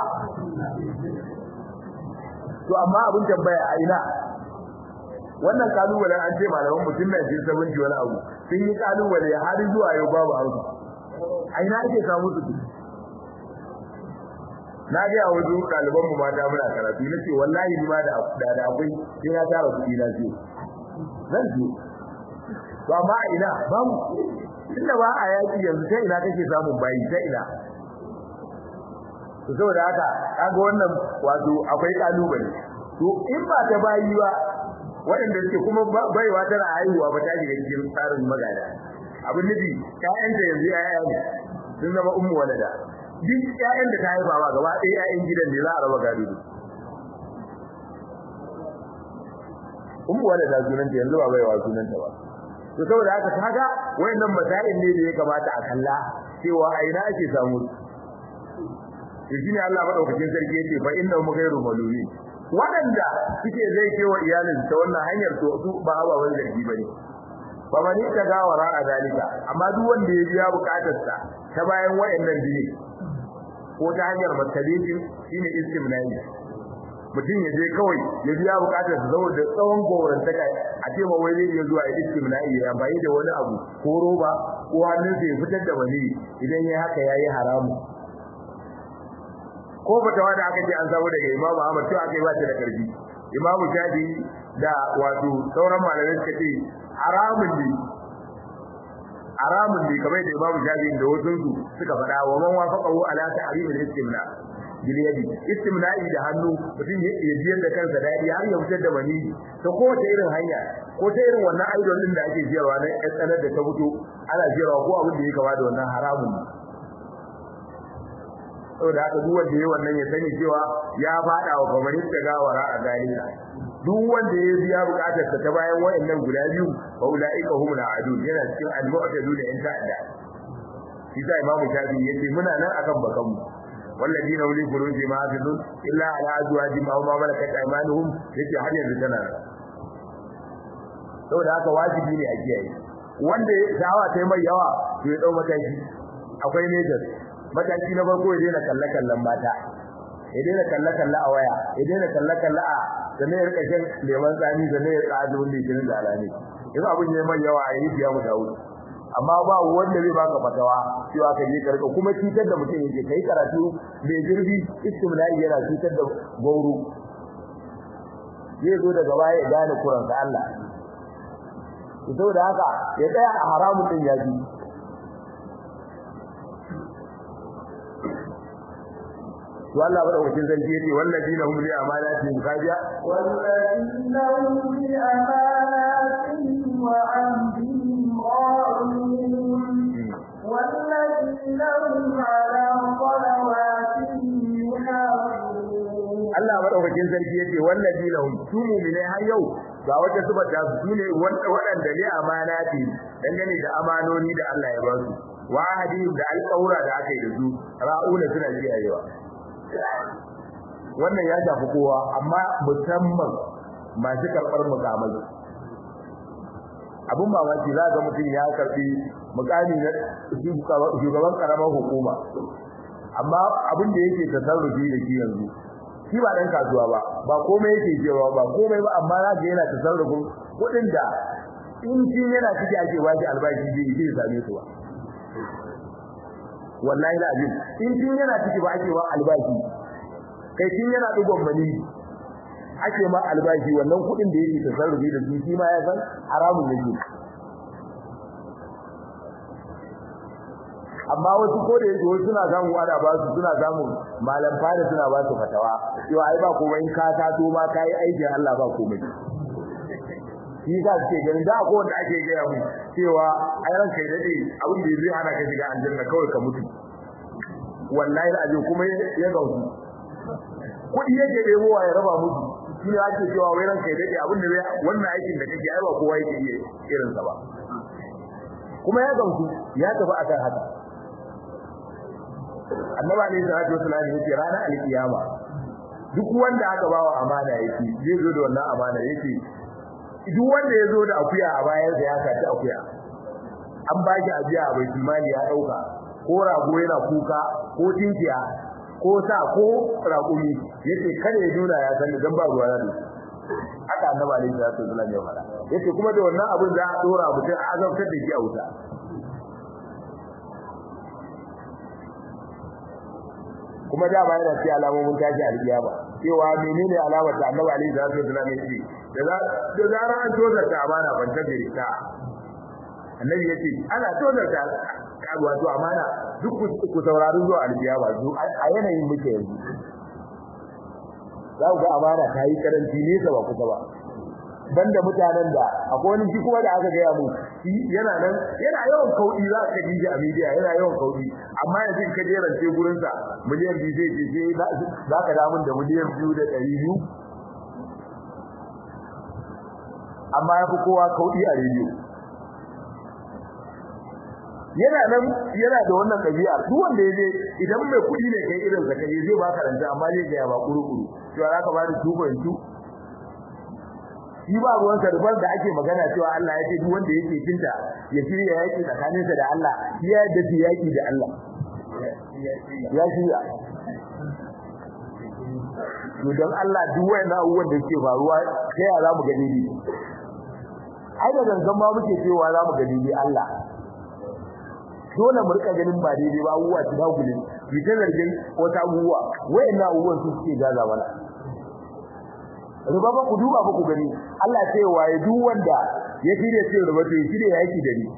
to amma abin tambaya a ina wannan kalubalen an ce malaman mutum na jin sabon ji wani abu sun yi kalubale har zuwa yau babu hausa a ina ake samu su na ga a wajen ɗaliban mu mata muna karatu na ce wallahi ni ma da da akwai sai na tara kuɗi na ce zan ce to amma a ina babu tunda ba a yaki yanzu ta ina kake samun bayi ta ina to saboda haka kaga wannan wato akwai kalubale to in ba ta bayi ba waɗanda suke kuma baiwa tana haihuwa ba ta shiga cikin tsarin magana abin nufi ƴaƴanta yanzu ƴaƴa ne sun zama ummu walada duk ƴaƴan da ta haifa ba gaba ɗaya ƴaƴan gidan ne za a raba gado da ummu walada sunanta yanzu ba baiwa sunanta ba to saboda haka kaga wayannan masail ne da ya kamata a kalla cewa a ina ake samu to shine Allah madaukakin sarki yace fa inna hum ghayru malumin wadanda suke zai ce wa iyalin ta wannan hanyar to su ba ba wani zargi bane fa man ta wara a dalika amma duk wanda ya biya bukatar sa ta bayan wayannan biye ko ta hanyar makalin shine istimnai mutum ya je kawai ya biya bukatar sa saboda tsawon goran ta kai a ce ma wai zai zuwa istimnai ya bai da wani abu ko roba ko hannunsa ya fitar da wani idan ya haka yayi haramu ko fatawa da aka ce an samu daga Imam Ahmad to aka yi bata da karfi Imam Shafi da wato sauran malamai suka ce haramun ne haramun ne kamar da Imam Shafi da wasu su suka faɗa wa man wafaqahu ala ta'rim al-istimna bil yadi istimna'i da hannu mutum ya jiyar da kansa dadi har ya fitar da mani to ko ta irin hanya ko ta irin wannan idol din da ake jiyarwa na tsanar da ta fito ana jiyarwa ko abin da ya kama da wannan haramun ne saboda haka duk wanda yayi wannan ya sani cewa ya fada wa kamarin da gawara a zalika duk wanda ya biya bukatar ta bayan wayannan guda biyu fa ulaika humul adun yana cikin al-mu'tadun in ta'adda shi sai imam shafi yace muna nan akan bakan mu والذين هم لفروجهم حافظون الا على ازواجهم او ما ملكت ايمانهم yace har yanzu tana saboda haka wajibi ne a kiyaye wanda shawa ta mai yawa to ya dau mataki akwai major mataki na farko ya daina kalle kallon mata ya daina kalle kalle a waya ya daina kalle kalle a sannan ya rika shan leman tsami sannan ya rika azumin litinin da alani yanzu abin ya mai yawa a yi biya mu dawo amma ba wanda zai baka fatawa cewa ka je karka kuma cutar da mutum yake kai karatu mai zurbi istimla'i yana cutar da gauru zai zo daga baya ya gane kuransa Allah saboda haka ya tsaya a haramun din yaji to Allah bada wajen zanci yace wallazina hum li amanatihim qadiya wallazina hum li amanatihim wa ahdihim ra'un wallazina hum ala salawatihim yuhafizun Allah bada wajen zanci yace wallazina hum su mu'mine har yau ga wata zuba ta su ne waɗanda li amanati dangane da amanoni da Allah ya ba su wa ahdihim da alƙawura da aka yi da su ra'una suna kiyayewa wannan ya shafi kowa amma musamman masu karɓar mukamai abun mamaki za ga mutum ya karɓi mukami na shugaban karamar hukuma amma abin da yake tasarrufi da shi yanzu shi ba ɗan kasuwa ba ba komai yake cewa ba komai ba amma za ga yana tasarrufin kuɗin da in shi yana ciki ake waje albashi bai zai same su ba wallahi la azim in tun yana ciki ba ake wa albashi kai tun yana dugon mani ake ma albashi wannan kudin da yake tasarrufi da su shi ma ya san haramun ne amma wasu ko da yake wasu suna samu ana ba su suna samu malam fada suna ba su fatawa cewa ai ba komai in ka tato ma kai aikin Allah ba komai shi za su ce ganin da ko wanda ake gaya mu cewa ai ranka ya dade abin da zai hana ka shiga aljanna kawai ka mutu wallahi alazim kuma ya gausu kudi yake debo ya raba musu shi ne ake cewa wai ranka ya dade abin da zai wannan aikin da kake ai ba kowa yake iya irin sa ba kuma ya gausu ya tafi akan haka annabi alayhi salatu wasallam yace ranar alkiyama duk wanda aka bawa amana yake zai zo da wannan amana yake duk wanda ya zo da akuya a bayansa ya saci akuya an ba shi ajiya a baitul mali ya dauka ko rago yana kuka ko tinkiya ko sa ko raƙumi yace kada ya nuna ya san dan ba ruwa da haka annabi alaihi salatu wasallam ya faɗa yace kuma da wannan abin za a dora mutum a azabtar da shi a wuta kuma da ba yana ce alamomin tashi alkiyama cewa menene alamar da annabi alaihi salatu wasallam ya ce da zarar an tozarta amana ban tabbiri ta annabi yace ana tozarta wato amana duk ku saurari zuwa alkiyama zu a yanayin muke yanzu za ku ga amana ta yi karanci nesa ba kusa ba banda mutanen da akwai wani shi kuma da aka gaya mu shi yana nan yana yawan kaudi za ka ji a media yana yawan kaudi amma yanzu in ka je rance gurin sa miliyan biyu zai ce za ka damun da miliyan biyu da ɗari biyu amma ya fi kowa kaudi a rediyo yana nan yana da wannan ɗabi'a duk wanda ya je idan mai kuɗi ne kai irin sa kai zai baka rance amma zai ga ba kuru-kuru cewa za ka ba da 2.2 shi ba ruwan karbar da ake magana cewa Allah ya ce duk wanda yake cinta ya shirya yaki tsakaninsa da Allah shi ya yadda shi yaki da Allah ya shirya to don Allah duk wayannan abubuwan da suke faruwa sai ya zamu gani ne ai da gangan ma muke cewa zamu gani ne Allah dole mu rika ganin ba daidai ba abubuwa su da gulin mu ta zargin wata abubuwa wayannan abubuwan su suke gaza mana riba ba ku duba ba ku gani Allah ce waye duk wanda ya shirye ce riba to ya shirye yaki da ni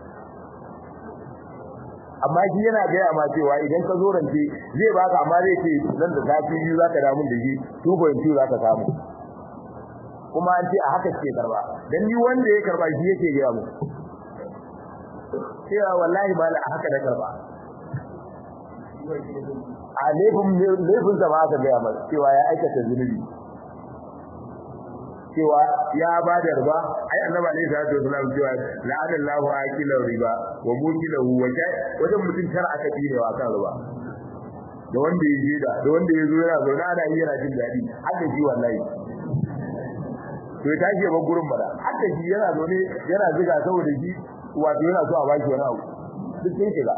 amma shi yana gaya ma cewa idan ka zo rance zai baka amma zai ce nan da sati biyu zaka damu da shi 2.2 zaka samu kuma an ce a haka ke karba dan ni wanda ya karba shi yake gaya mu cewa wallahi ba a haka da karba a laifin laifin sa ba aka gaya masa cewa ya aikata zunubi cewa ya ba da riba ai annabi alaihi salatu wasallam cewa la'ana Allahu akila riba wa mukilahu wa wajen mutum tara aka tsire wa kan riba da wanda ya je da da wanda ya zo yana zo na ana yana jin dadi haka shi wallahi to ya tashi ba gurin bada haka shi yana zo ne yana ziga saboda shi wato yana so a baki wani abu duk sai shiga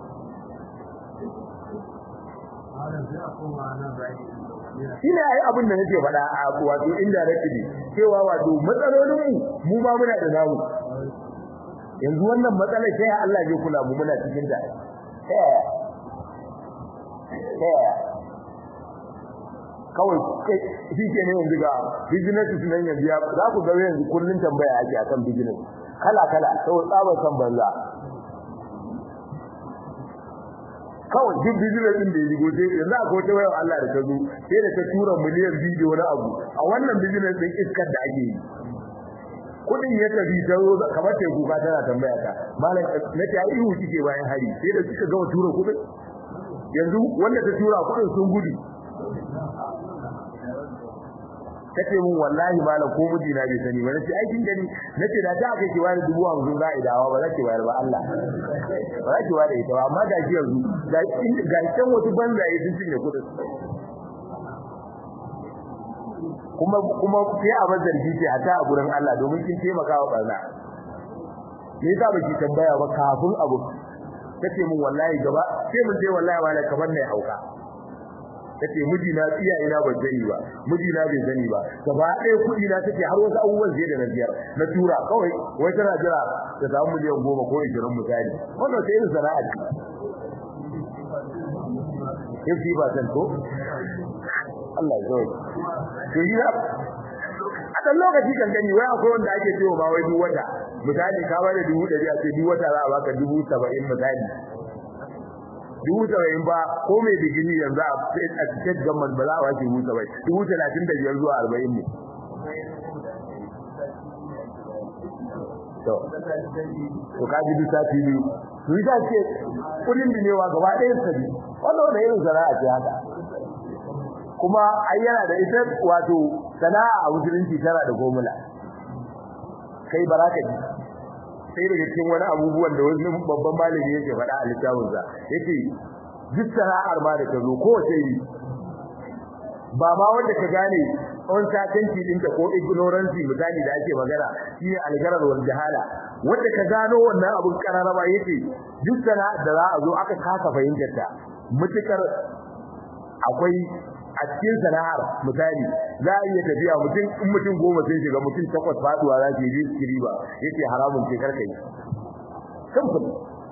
ina yi abin da nake faɗa a wato indirectly cewa wato matsalolin mu mu ma muna da namu yanzu wannan matsalar sai Allah zai kula mu muna cikin ta kawai shi ke ne yanzu ga business nan yanzu ya za ku ga yanzu kullun tambaya ake akan business kala kala saboda tsabar san banza kawai duk business din da ya shigo sai yanzu akwai wata wayar Allah da ta zo sai da ta tura miliyan biyu da wani abu a wannan business din iskar da ake yi kudin ya tafi ta zo kamar ta kuka tana tambaya ta malam na ta ihu kike bayan hari sai da suka gama tura kudin yanzu wanda ta tura kudin sun gudu kace mun wallahi malam ko miji na bai sani ba nace ai kin gani nace da ta kai ki wani dubu hamsin za a dawa ba zaki wayar ba Allah ba zaki wayar ita ba amma ga shi yanzu ga ga can wasu banzaye sun cinye kudin kuma kuma sai a bazar ce a ta a gurin Allah domin kin taimaka wa barna me yasa baki tambaya ba kafin abu kace mun wallahi gaba sai mun je wallahi wala kamar ne hauka tace miji na tsiya ina ban sani ba miji na bai sani ba gaba ɗaya kuɗi na take har wasu abubuwan zai da na biyar na tura kawai wai tana jira ta samu miliyan goma ko ishirin misali wannan sai irin sana'a ce fifty percent ko Allah ya zai to yi a dan lokaci kan gani wai akwai wanda ake cewa ba wai duk wata misali ka bada dubu ɗari a ce duk wata za a baka dubu saba'in misali dubu saba'in ba ko mai digiri yanzu a state government ba za a wace dubu saba'in dubu talatin da biyar zuwa arba'in ne to to ka ji bisa biyu to yi ce kudin binewa gaba ɗayan sabi wannan wanda irin sana'a ce haka kuma ai yana da ita wato sana'a a musulunci tana da gomula kai baraka ji sai daga cikin wani abubuwan da wani babban malami yake faɗa a littafinsa yake duk sana'ar ma da ta zo kowace yi ba ma wanda ka gane on satanci ɗinta ko ignorance misali da ake magana shine algarar wal jahala wanda ka gano wannan abun kararraba yake duk sana'ar da za a zo aka kasa fahimtar ta mutukar akwai a cikin sana'ar misali za a iya tafiya mutum in mutum goma sun shiga mutum takwas faduwa za su yi su riba yace haramun ce karka yi simple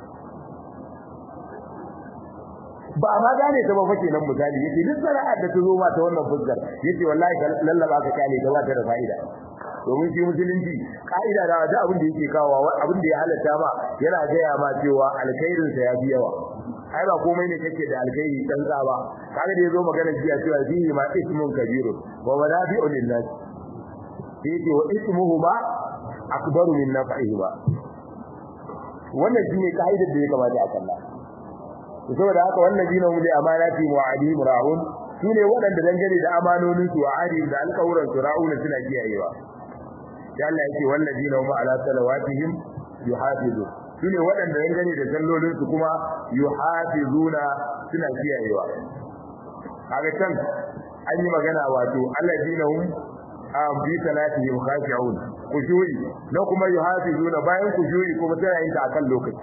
ba ma gane ta ba fa kenan misali yace duk sana'ar da ta zo ma ta wannan fuskar yace wallahi lallaba ka kale ta ba ta da fa'ida domin shi musulunci ka'ida da wata abin da yake kawo abin da ya halatta ma yana gaya ma cewa alkhairin sa ya fi yawa ai ba komai ne kake da alkhairi dan ba kaga da yazo magana jiya cewa fihi ma ismun kabirun wa manafi'u lin-nas fihi wa ismuhu ma akbaru min naf'ihi ba wannan shine kaidar da ya kamata a kalla saboda haka wannan dinin mu da amanati mu'adi murahun sune waɗanda dangane da amanonin su wa adi da alƙawuran su ra'una suna kiyayewa sai Allah yake wallazina hum ala salawatihim yuhafizun sune waɗanda dangane da sallolin su kuma yuhafizuna suna kiyayewa kaga can an yi magana wato allazina hum am bi salatihim khashi'un kushuyi na kuma yuhafizuna bayan kushuyi kuma tana yin ta akan lokaci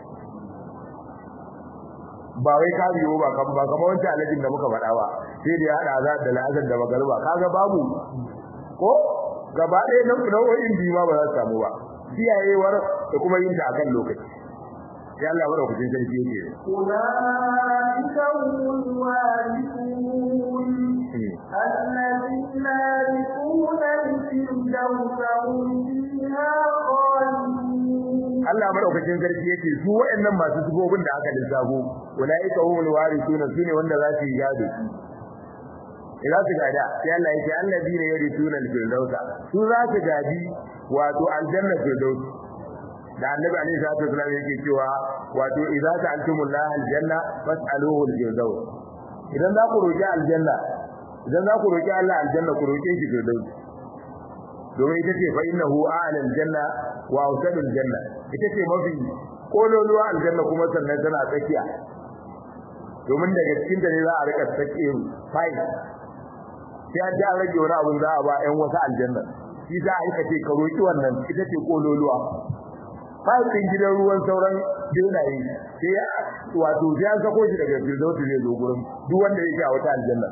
ba wai ka biyo ba kan ba kamar wancan alajin da muka faɗa ba sai da ya hada za da la'azar da magarba kaga babu ko gaba ɗaya nan nau'o'in biyu ma ba za su samu ba kiyayewar da kuma yin ta akan lokaci sai Allah bada kucin sarki yake أولئك هم الوارثون الذين يرثون الفردوس هم فيها خالدون Allah madaukakin sarki yake su waɗannan masu sifofin da aka lissafo ulaika humul warithuna sune wanda za su yi gado idan su gada sai Allah yake alladina yarithuna al-firdausa su za su gadi wato aljanna firdaus da annabi alaihi salatu wasallam yake cewa wato idza ta'altumullaha aljanna fas'aluhu al-firdaus idan za ku roki aljanna idan za ku roki Allah aljanna ku roke shi firdaus domin ita ce fa innahu a'la aljanna wa awsadu aljanna ita ce mafi kololuwa aljanna kuma sannan tana tsakiya domin daga cikin da ne za a rika tsakiya fai sai an ja rage wani abun za a ba ƴan wasu aljanna shi za a rika ce ka roki wannan ita ce kololuwa fai din gidan ruwan sauran benaye sai wato sai an sako shi daga firdausi zai zo gurin duk wanda yake a wata aljanna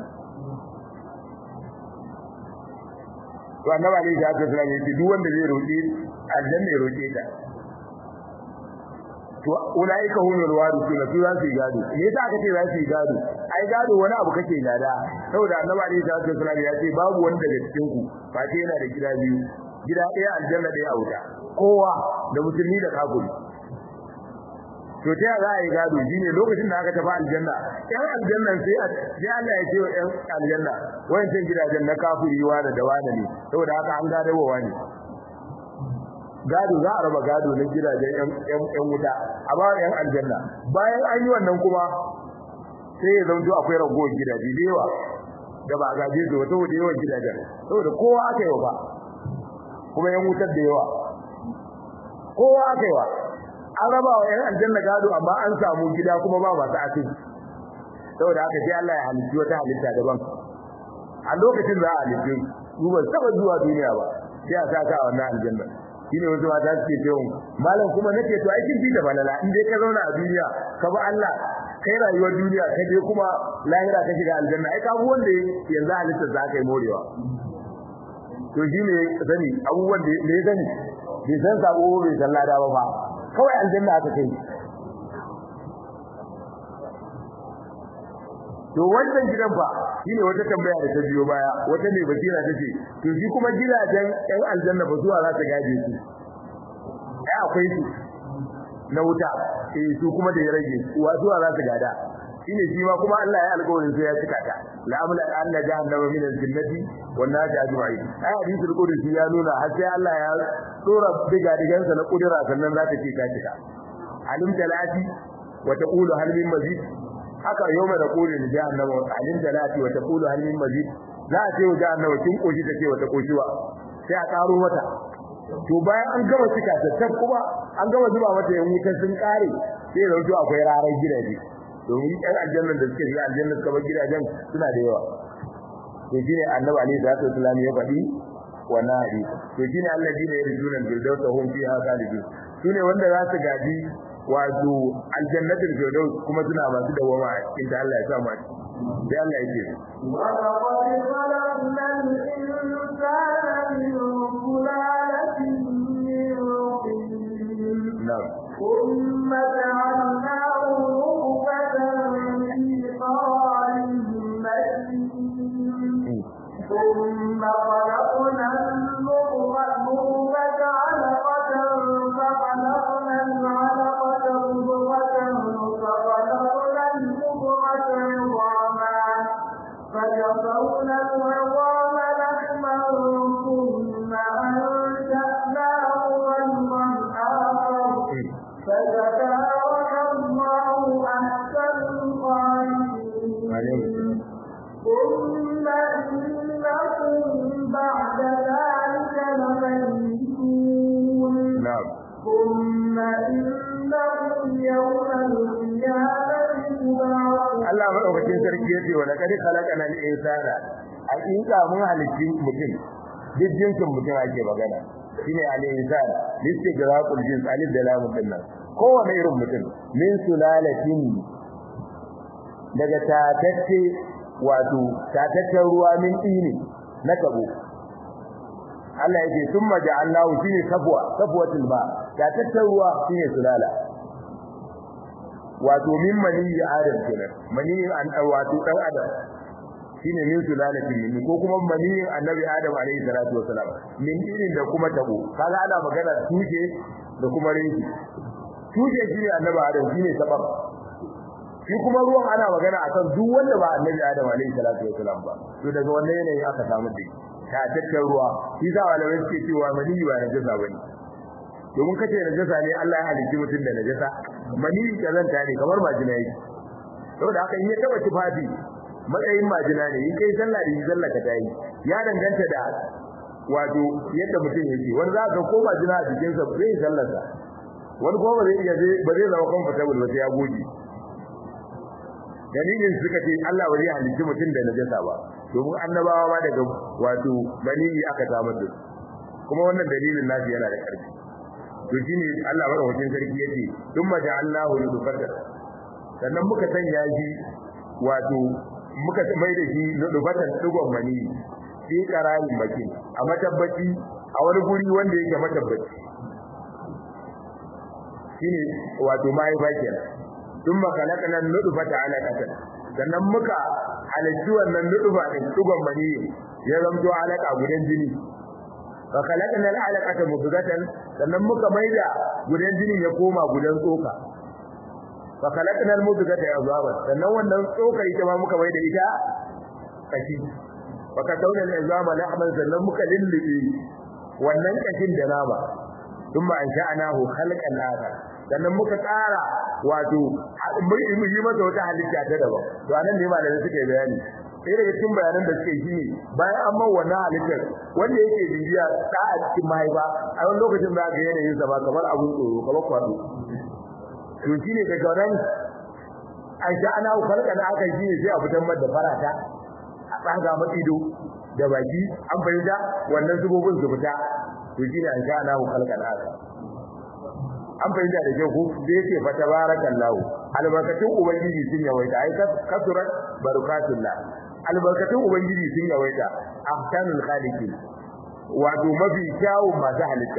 to annabi alaihi salatu wasallam yace duk wanda zai roki aljanna ya roke ta to ulaika humul warithuna su za su yi gado me yasa aka ce za su yi gado ai gado wani abu kake gada saboda annabi alaihi salatu wasallam ya ce babu wanda daga cikin ku ba ce yana da gida biyu gida ɗaya aljanna ɗaya a wuta kowa da musulmi da kafiri to ta za a yi gado shine lokacin da aka tafi aljanna yan aljannan sai sai Allah ya ce wa yan aljanna wayancan gidajen na kafiri wani da wani ne saboda haka an gado wa wani gado za a raba gado na gidajen yan yan wuta a ba yan aljanna bayan an yi wannan kuma sai ya zanto akwai ragowar gidaje da yawa da ba gaje su wata da yawan gidajen saboda kowa aka yi wa ba kuma yan wutar da yawa kowa aka yi wa an raba wa yan aljanna gado amma an samu gida kuma ba masu asiri saboda haka sai Allah ya halitta wata halitta daban a lokacin za a halitta su ba saba zuwa duniya ba sai a saka a wannan aljanna shine wasu mata suke cewa malam kuma nake to aikin fi da balala in dai ka zauna a duniya ka bi Allah kai rayuwar duniya ka je kuma lahira ka shiga aljanna ai ka bu wanda yanzu halitta za ka yi morewa to shine sani abubuwan da ya sani bai san sabo bai san lada ba fa kawai aljanna aka kai to wannan gidan fa shine wata tambaya da ta biyo baya wata ne basira tace to shi kuma gidajen ɗan aljanna ba zuwa za ta gaje su ai akwai su na wuta eh su kuma da ya rage wa zuwa za su gada shine shi ma kuma Allah ya alƙawarin sai ya cika ta la amla anna jahannama min al-jannati wan nar ajma'in ai hadisul qudsi ya nuna har sai Allah ya tsora diga digansa na kudura sannan za ta ce ta cika alim talati wa taqulu hal min mazid haka yau mai rakuli da jahannama wa alim talati wa taqulu hal min mazid za a ce wa jahannama kin koshi ta ce wata koshiwa sai a karo mata to bayan an gama cika ta tab kuma an gama zuba mata yan wuta sun kare sai da wato akwai rarar gidaje domin ɗan aljannan da suke shiga aljanna suka bar gidajen suna da yawa to shine annabi alaihi salatu wasallam ya faɗi wannan hadisi to shine alladina yarjuna al-firdaus hum fiha khalidun sune wanda za su gaji wato aljannatul firdaus kuma suna masu dawama a cikin ta Allah ya sa mu sai Allah yake ولقد خلقنا الإنسان من سلالة من طين na'am ثم جعلناه نطفة في قرار مكين ثم خلقنا النطفة نطفة علقة فخلقنا العلقة مضغة فخلقنا ميتون na'am ثم إنهم يوم القيامة يبعثون Allah madaukakin sarki yace wa laqad khalaqana al-insana hakika mun halicci mutum duk jinsin mutum ake magana shine al-insan listigraqul jins alif da lam din nan kowane irin mutum min sulalatin daga tatacce wato tataccen ruwa min dini na kabo Allah yake summa ja'alnahu shine safwa safwatul ba tataccen ruwa shine sulala wato min maniyi adam kenan maniyin an wato dan adam shine min sulalatin min ko kuma maniyin annabi adam alaihi salatu wasalam min irin da kuma tabo kaga ana magana tuje da kuma rinki tuje shine annabi adam shine sabab shi kuma ruwan ana magana akan duk wanda ba annabi adam alaihi salatu wasalam ba to daga wannan yanayi aka samu dai ta tattar ruwa shi za malamai suke cewa maniyi ba na jasa bane domin kace najasa ne Allah ya halicci mutum da najasa mani kazanta ne kamar majina yake saboda haka in ya taba tufafi matsayin majina ne in kai sallah da sallah ka tayi ya danganta da wato yadda mutum yake wani za ka ko majina a jikin sa zai sallar sa wani kuma zai iya ba zai zama comfortable ba sai ya goge dalilin suka ce Allah ba zai halicci mutum da najasa ba domin annabawa ma daga wato mani aka samar da su kuma wannan dalilin nasu yana da ƙarfi to shine Allah madaukakin sarki yace thumma ja'alnahu nutfatan sannan muka sanya shi wato muka mai da shi nutfatan dugon mani fi qararin makin a matabbaci a wani guri wanda yake matabbaci shine wato mai bakin thumma khalaqna nutfata alaqatan sannan muka halarci wannan nutfa din dugon mani ya zamto alaka gudan jini fa khalaqna al'alaqata mudghatan sannan muka maida gudan jinin ya koma gudan tsoka fa khalaqna al-mudghata azaban sannan wannan tsoka ita ma muka maida ita kashi fa katawna al-azama lahman sannan muka lillibi wannan kashin da nama thumma ansha'nahu khalqan akhar sannan muka tsara wato mu yi masa wata halitta ta daban to anan ne malamin suke bayani sai daga cikin bayanan da suke yi bayan an man wannan halittar wanda yake bibiya da a cikin mahaifa a wani lokacin za ga yanayin sa ba kamar abun tsoro kamar kwado to shine daga nan an sha ana farka da aka yi sai a fitar da farata a tsaga matsido da baki an fahimta wannan zubobin su fita to shine an sha ana farka da aka an fahimta da kyau ko da yake fa tabarakallahu albarkatun ubangiji sun yawaita ai kasurat barakatullah albarkatun ubangiji sun yawaita ahsanul khaliqin wato mafi kyawun masu halitta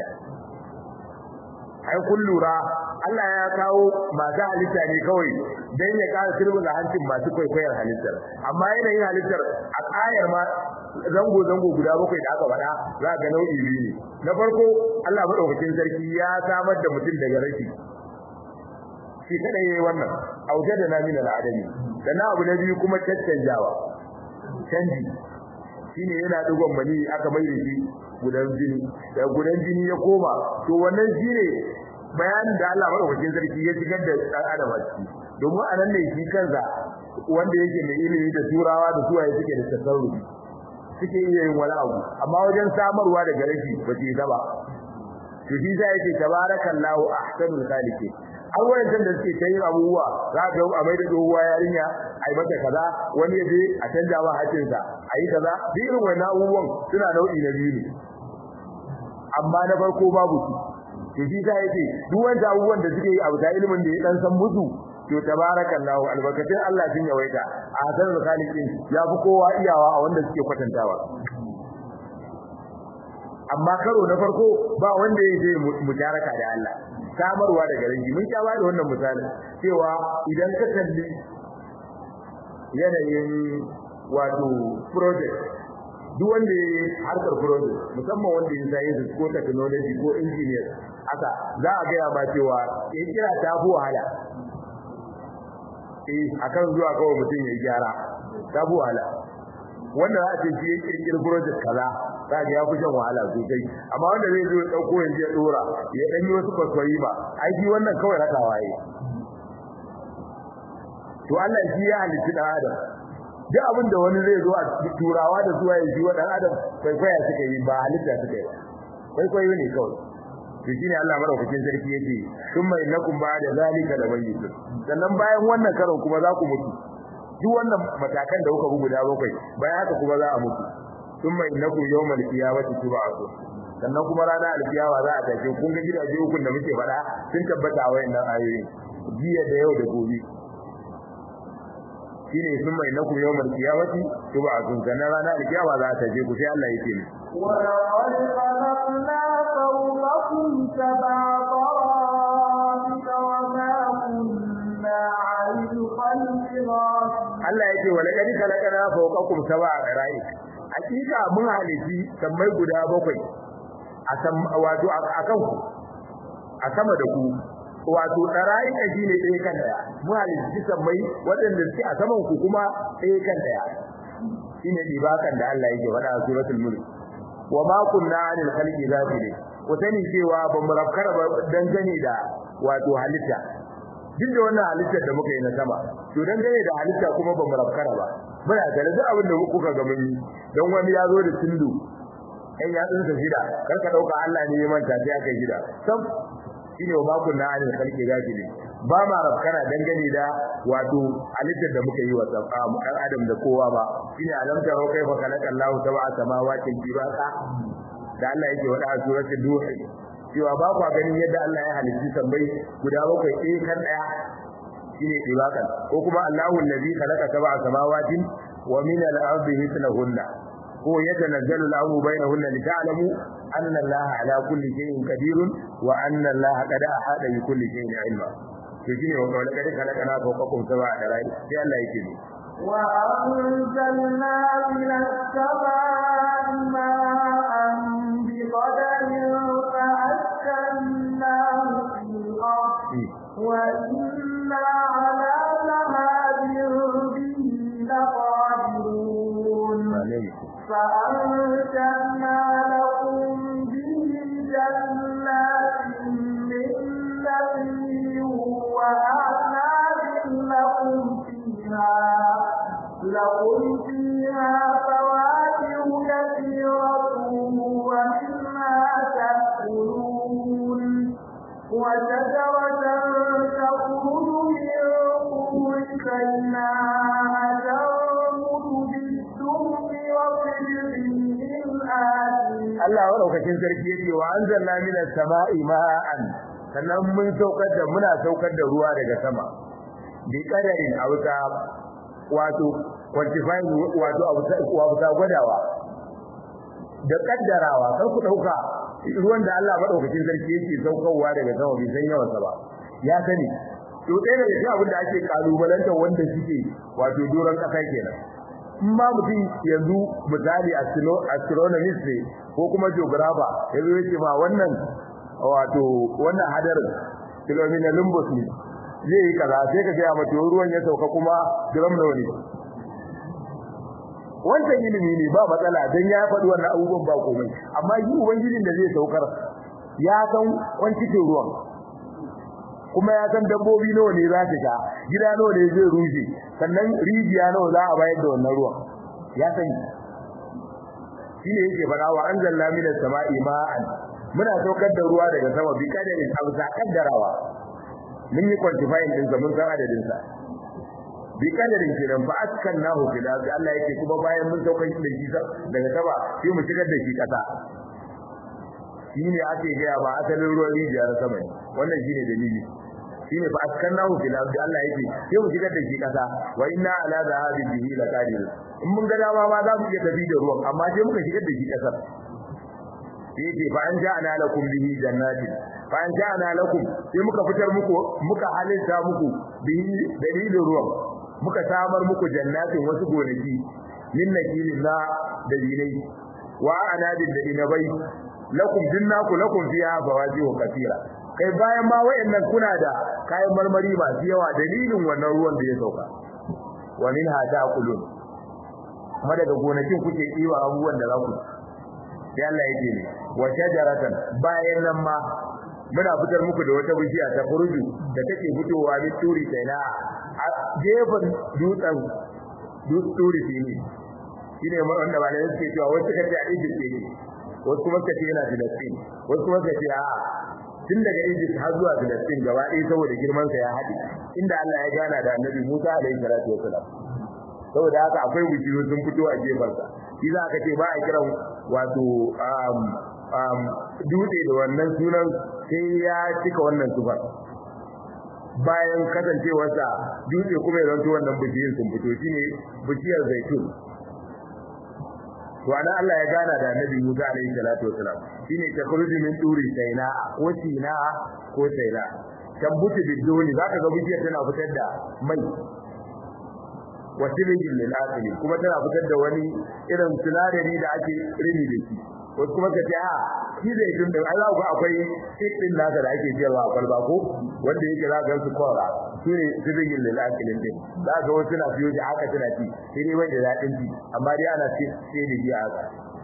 ai kun lura Allah ya kawo masu halitta ne kawai dan ya kara da hancin masu kwaikwayar halittar amma yanayin halittar a ƙayar ma zango zango guda bakwai da aka faɗa za ga nau'i biyu ne na farko Allah madaukakin sarki ya samar da mutum daga rashi shi kadai yayi wannan aujada na min al'adami sannan abu na biyu kuma caccanjawa canji shine yana dugon mani aka mai da shi gudan jini da gudan jini ya koma to wannan shine bayanin da Allah madaukakin sarki ya shigar da dan adam a ciki domin anan ne shi kansa wanda yake mai ilimi da turawa da suwaye suke da tasarrufi suke iya yin wani abu amma wajen samarwa daga rashi ba ce ba to shi sai yake tabarakallahu ahsanul khaliqin an wayancan da suke kai abubuwa za ka ga a mai da doguwa yarinya ai mata kaza wani ya je a canja wa hakin sa ayi kaza duk irin wannan abubuwan suna nau'i na biyu ne amma na farko babu su to shi sai yake duk wanda abubuwan da suke yi a bisa ilimin da ya dan san musu to tabarakallahu albarkatun Allah sun yawaita a hasanul khaliqin ya fi kowa iyawa a wanda suke kwatantawa amma karo na farko ba wanda ya je mujaraka da Allah samarwa daga rangi mun ta bada wannan misali cewa idan ka kalli yanayin wato project duk wanda ya harkar project musamman wanda ya sai ko technology ko engineer haka za a gaya ba cewa ya kira ta fi wahala eh akan zuwa kawai mutum ya gyara ta fi wahala wanda za a ce shi ya kirkiri project kaza za ga ya fi shan wahala sosai amma wanda zai zo ya dauko yanzu ya dora ya dan yi wasu kwaskwari ba ai shi wannan kawai raka waye to Allah shi ya halitta dan adam duk abin da wani zai zo a turawa da zuwa ya ji wa dan adam kwaikwaya suka yi ba halitta suka yi kai kwayo ne kawai to shine Allah madaukakin sarki yake thumma innakum ba'da zalika lamayitun sannan bayan wannan karon kuma za ku mutu duk wannan matakan da kuka bi guda bakwai bayan haka kuma za a mutu thumma innakum yawmal qiyamati tub'athun sannan kuma ranar alkiyama za a tashi kun ga gidaje ukun da muke faɗa sun tabbata a wayannan ayoyi jiya da yau da gobe shine thumma innakum yawmal qiyamati tub'athun sannan ranar alkiyama za a tashi ku sai Allah yake ni ولقد خلقنا فوقكم سبع طرائق وما كنا عن الخلق غافلين Allah yake wala kadi kalakana fawqakum sab'a ra'ik hakika mun halici sammai guda bakwai a sam wato akan ku a sama da ku wato ra'ika shine ɗaya kan daya mun halici sammai waɗanda suke a saman ku kuma ɗaya kan daya shine dibakan da Allah yake faɗa a suratul mulk wa ma kunna 'anil khalqi ghafilin ku sani cewa ban mu rafkara ba dangane da wato halitta duk da wannan halittar da muka yi na sama to dangane da halitta kuma ban mu rafkara ba muna tare da abin da kuka ga mun yi don wani ya zo da tundu ɗan yatsunsa shida kar ka ɗauka Allah ne ya manta sai aka gida sam shine wa ma kunna 'anil khalqi ghafilin ba ma rafkana dangane da wato halittar da muka yi wa dan adam da kowa ba shine alam ta kai fa kalaka Allah sab'a samawati tibaqa da Allah yake wada a suratul duh cewa ba ku ganin yadda Allah ya halitta tambayi guda bakwai eh kan daya shine tibaqa ko kuma Allahu allazi khalaqa sab'a samawati wa min al-ardi mithlahunna ko yatanazzalu al-amru bainahunna lita'lamu anna Allah ala kulli shay'in qadirun wa anna Allah qad ahata bi kulli shay'in ilma to shine wa kawai kada kana kana fawqakum sab'a da rai sai Allah yake ne wa anzalna minas samaa'i ma'an bi qadarin fa askannahu fil ardi wa inna 'ala dhahabin bihi laqadirun فأنشأنا لكم به جنات من نخيل وأعناب لكم فيها لكم فيها فواكه كثيرة ومنها تأكلون وشجرة تخرج من طور سيناء تنبت بالدهن وصدق للآكلين Allah madaukakin sarki yake wa anzalna minas sama'i ma'an sannan mun saukar da muna saukar da ruwa daga sama bi kadarin abuta wato quantifying wato abuta gwadawa da kaddarawa kar ku dauka ruwan da Allah madaukakin sarki yake saukarwa daga sama bai san yawan sa ba ya sani to ɗaya daga cikin abin da ake kalubalanta wanda suke wato doron kasa kenan in ma mutum yanzu misali astronomist ne ko kuma geographer yanzu yake ma wannan wato wannan hadarin kilomita limbus ne zai yi kaza sai ka gaya mata ruwan ya sauka kuma gram nawa ne wancan ilimi ne ba matsala dan ya faɗi wannan abubuwan ba komai amma shi ubangijin da zai saukar ya san kwancitin ruwan kuma ya san dabbobi nawa ne za ta sha gida nawa ne zai rushe sannan rijiya nawa za a bayar da wannan ruwan ya sani shi ne yake faɗa wa anzalna minas sama'i ma'an muna saukar da ruwa daga sama bi kadarin amsa kaddarawa mun yi quantifying din sa mun san adadin sa bi kadarin kenan fa askannahu fil ardi Allah yake kuma bayan mun saukar da shi daga sama sai mu shigar da shi kasa shine ake gaya ba asalin ruwan rijiya na sama ne wannan shine dalili shine fa askannahu fil ardi Allah yake sai mu shigar da shi kasa wa inna ala dhahabi bihi laqadir in mun ga dama ma za mu iya tafi da ruwan amma sai muka shigar da shi kasar yake fa an ja'ana lakum bihi jannatin fa an ja'ana lakum sai muka fitar muku muka halitta muku bihi dalilin ruwan muka samar muku jannatin wasu gonaki min nakilin na dalilai wa anadin da inabai lakum jinnaku lakum fiha fawajihu kathira kai bayan ma wayannan kuna da kayan marmari masu yawa dalilin wannan ruwan da ya sauka wa minha ta'kulun kuma daga gonakin kuke kiwa abubuwan da za ku sai Allah yake ne wa shajaratan bayan nan ma muna fitar muku da wata bishiya ta furuju da take fitowa ni turi kaina a gefen dutsen duturi ne shine wanda ba da yake cewa wacce kace a Egypt ne wasu kuma suka ce yana Filistin wasu kuma suka ce a'a tun daga Egypt har zuwa Filistin gaba ɗaya saboda girman sa ya haɗe inda Allah ya gana da Annabi Musa alaihi salatu wasalam saboda haka akwai bishiyu sun fito a gefarsa shi za ka ce ba a kiran wato dutse da wannan sunan sai ya cika wannan sufar bayan kasancewarsa dutse kuma ya zanto wannan bishiyun sun fito shine bishiyar zaitun to anan Allah ya gana da Annabi Musa alaihi salatu wasalam shine ta khuruju min turi sayna ko sina ko sayna tambutu bidoni zaka ga bishiyar tana fitar da mai wasilin lil akili kuma tana fitar da wani irin sinadari da ake rini da shi wasu kuma ka ce a shi zai tun da Allah ga akwai din naka da ake jiyarwa a kwalba ko wanda yake za ka su kora su ne silin lil akili din za ka wasu na biyo shi haka tana ci sai dai wanda daɗin ci amma dai ana ce sai da ji haka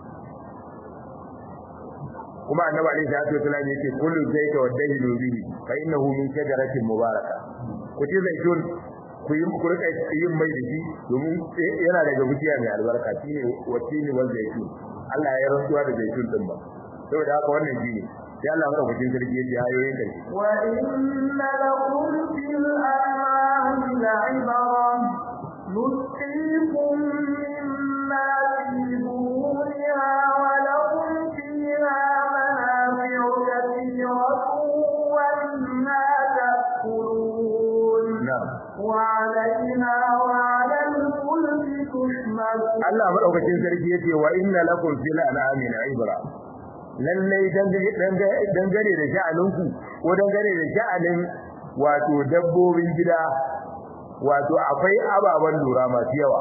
kuma annabi alaihi salatu wasallam yake kullu zaita wa dahilu bihi fa innahu min shajaratin mubaraka ku ci zaitun ku yi ku rika yin mai da shi domin yana daga bishiya mai albarka shine watini wal zaitun Allah ya rantsuwa da zaitun din ba saboda haka wannan shine sai Allah ya rubuta sarki yace ayoyin kai wa inna lakum fil an'ami la'ibara nusqikum mimma fi buniha wa lakum fiha manafi'u kathiratun wa minha ta'kulun na'am وعلينا وعلى الفلك تحملون Allah madaukakin sarki yace wa inna lakum fil an'ami ibra lallai dangane da sha'aninku ko dangane da sha'anin wato dabbobin gida wato akwai ababen lura masu yawa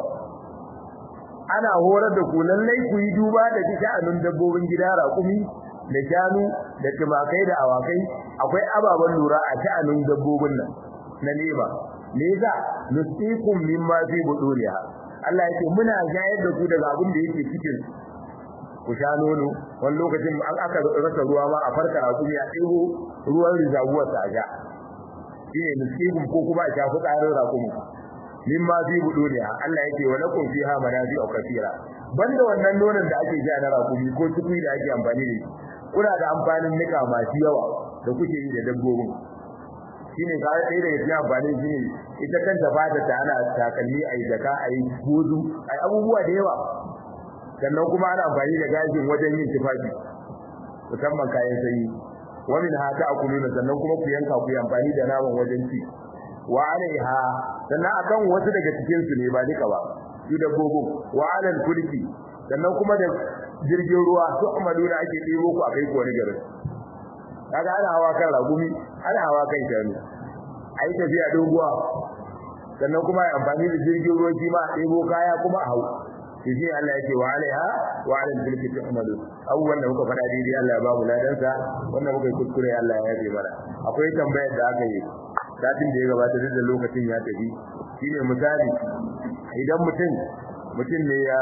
ana horar da ku lallai ku yi duba da sha'anin dabbobin gida raƙumi da shanu da tumakai da awakai akwai ababen lura a sha'anin dabbobin nan na leba me yasa nusikum mimma fi buduriha Allah yake muna shayar da ku daga abin da yake cikin ku sha nono wani lokacin an aka rasa ruwa ma a farka a kuma ya ɗebo ruwan rizabuwar ta ja shine nusikum ko kuma a sha fitsarin rakumi mimma fi buduriha Allah yake wa lakum fiha manafi'u kathira banda wannan nonon da ake ja na rakumi ko tukui da ake amfani da shi kuna da amfanin nika masu yawa da kuke yi da dabbobin shine ga ɗaya daga cikin amfani shine ita kanta fata ta ana takalmi a yi zaka a yi gozu a abubuwa da yawa sannan kuma ana amfani da gashin wajen yin tufafi musamman kayan sanyi wa min ha ta akuluna sannan kuma ku yanka ku yi amfani da naman wajen ci wa alaiha sannan akan wasu daga cikin su ne ba duka ba su dabbobin wa alal kulki sannan kuma da jirgin ruwa su amalu da ake ɗebo ku a kai ku wani garin kaga ana hawa kan ragumi ana hawa kan shanu a yi tafiya doguwa sannan kuma ya amfani da jirgin ruwa shi ma a ɗebo kaya kuma a hau shi shi Allah yake wa alaiha wa alal fulki tuhmalu abubuwan da muka faɗa daidai Allah ya ba mu ladansa wannan muka yi kuskure Allah ya yafe mana akwai tambayar da aka yi satin da ya gabata duk da lokacin ya tafi shine misali idan mutum mutum ne ya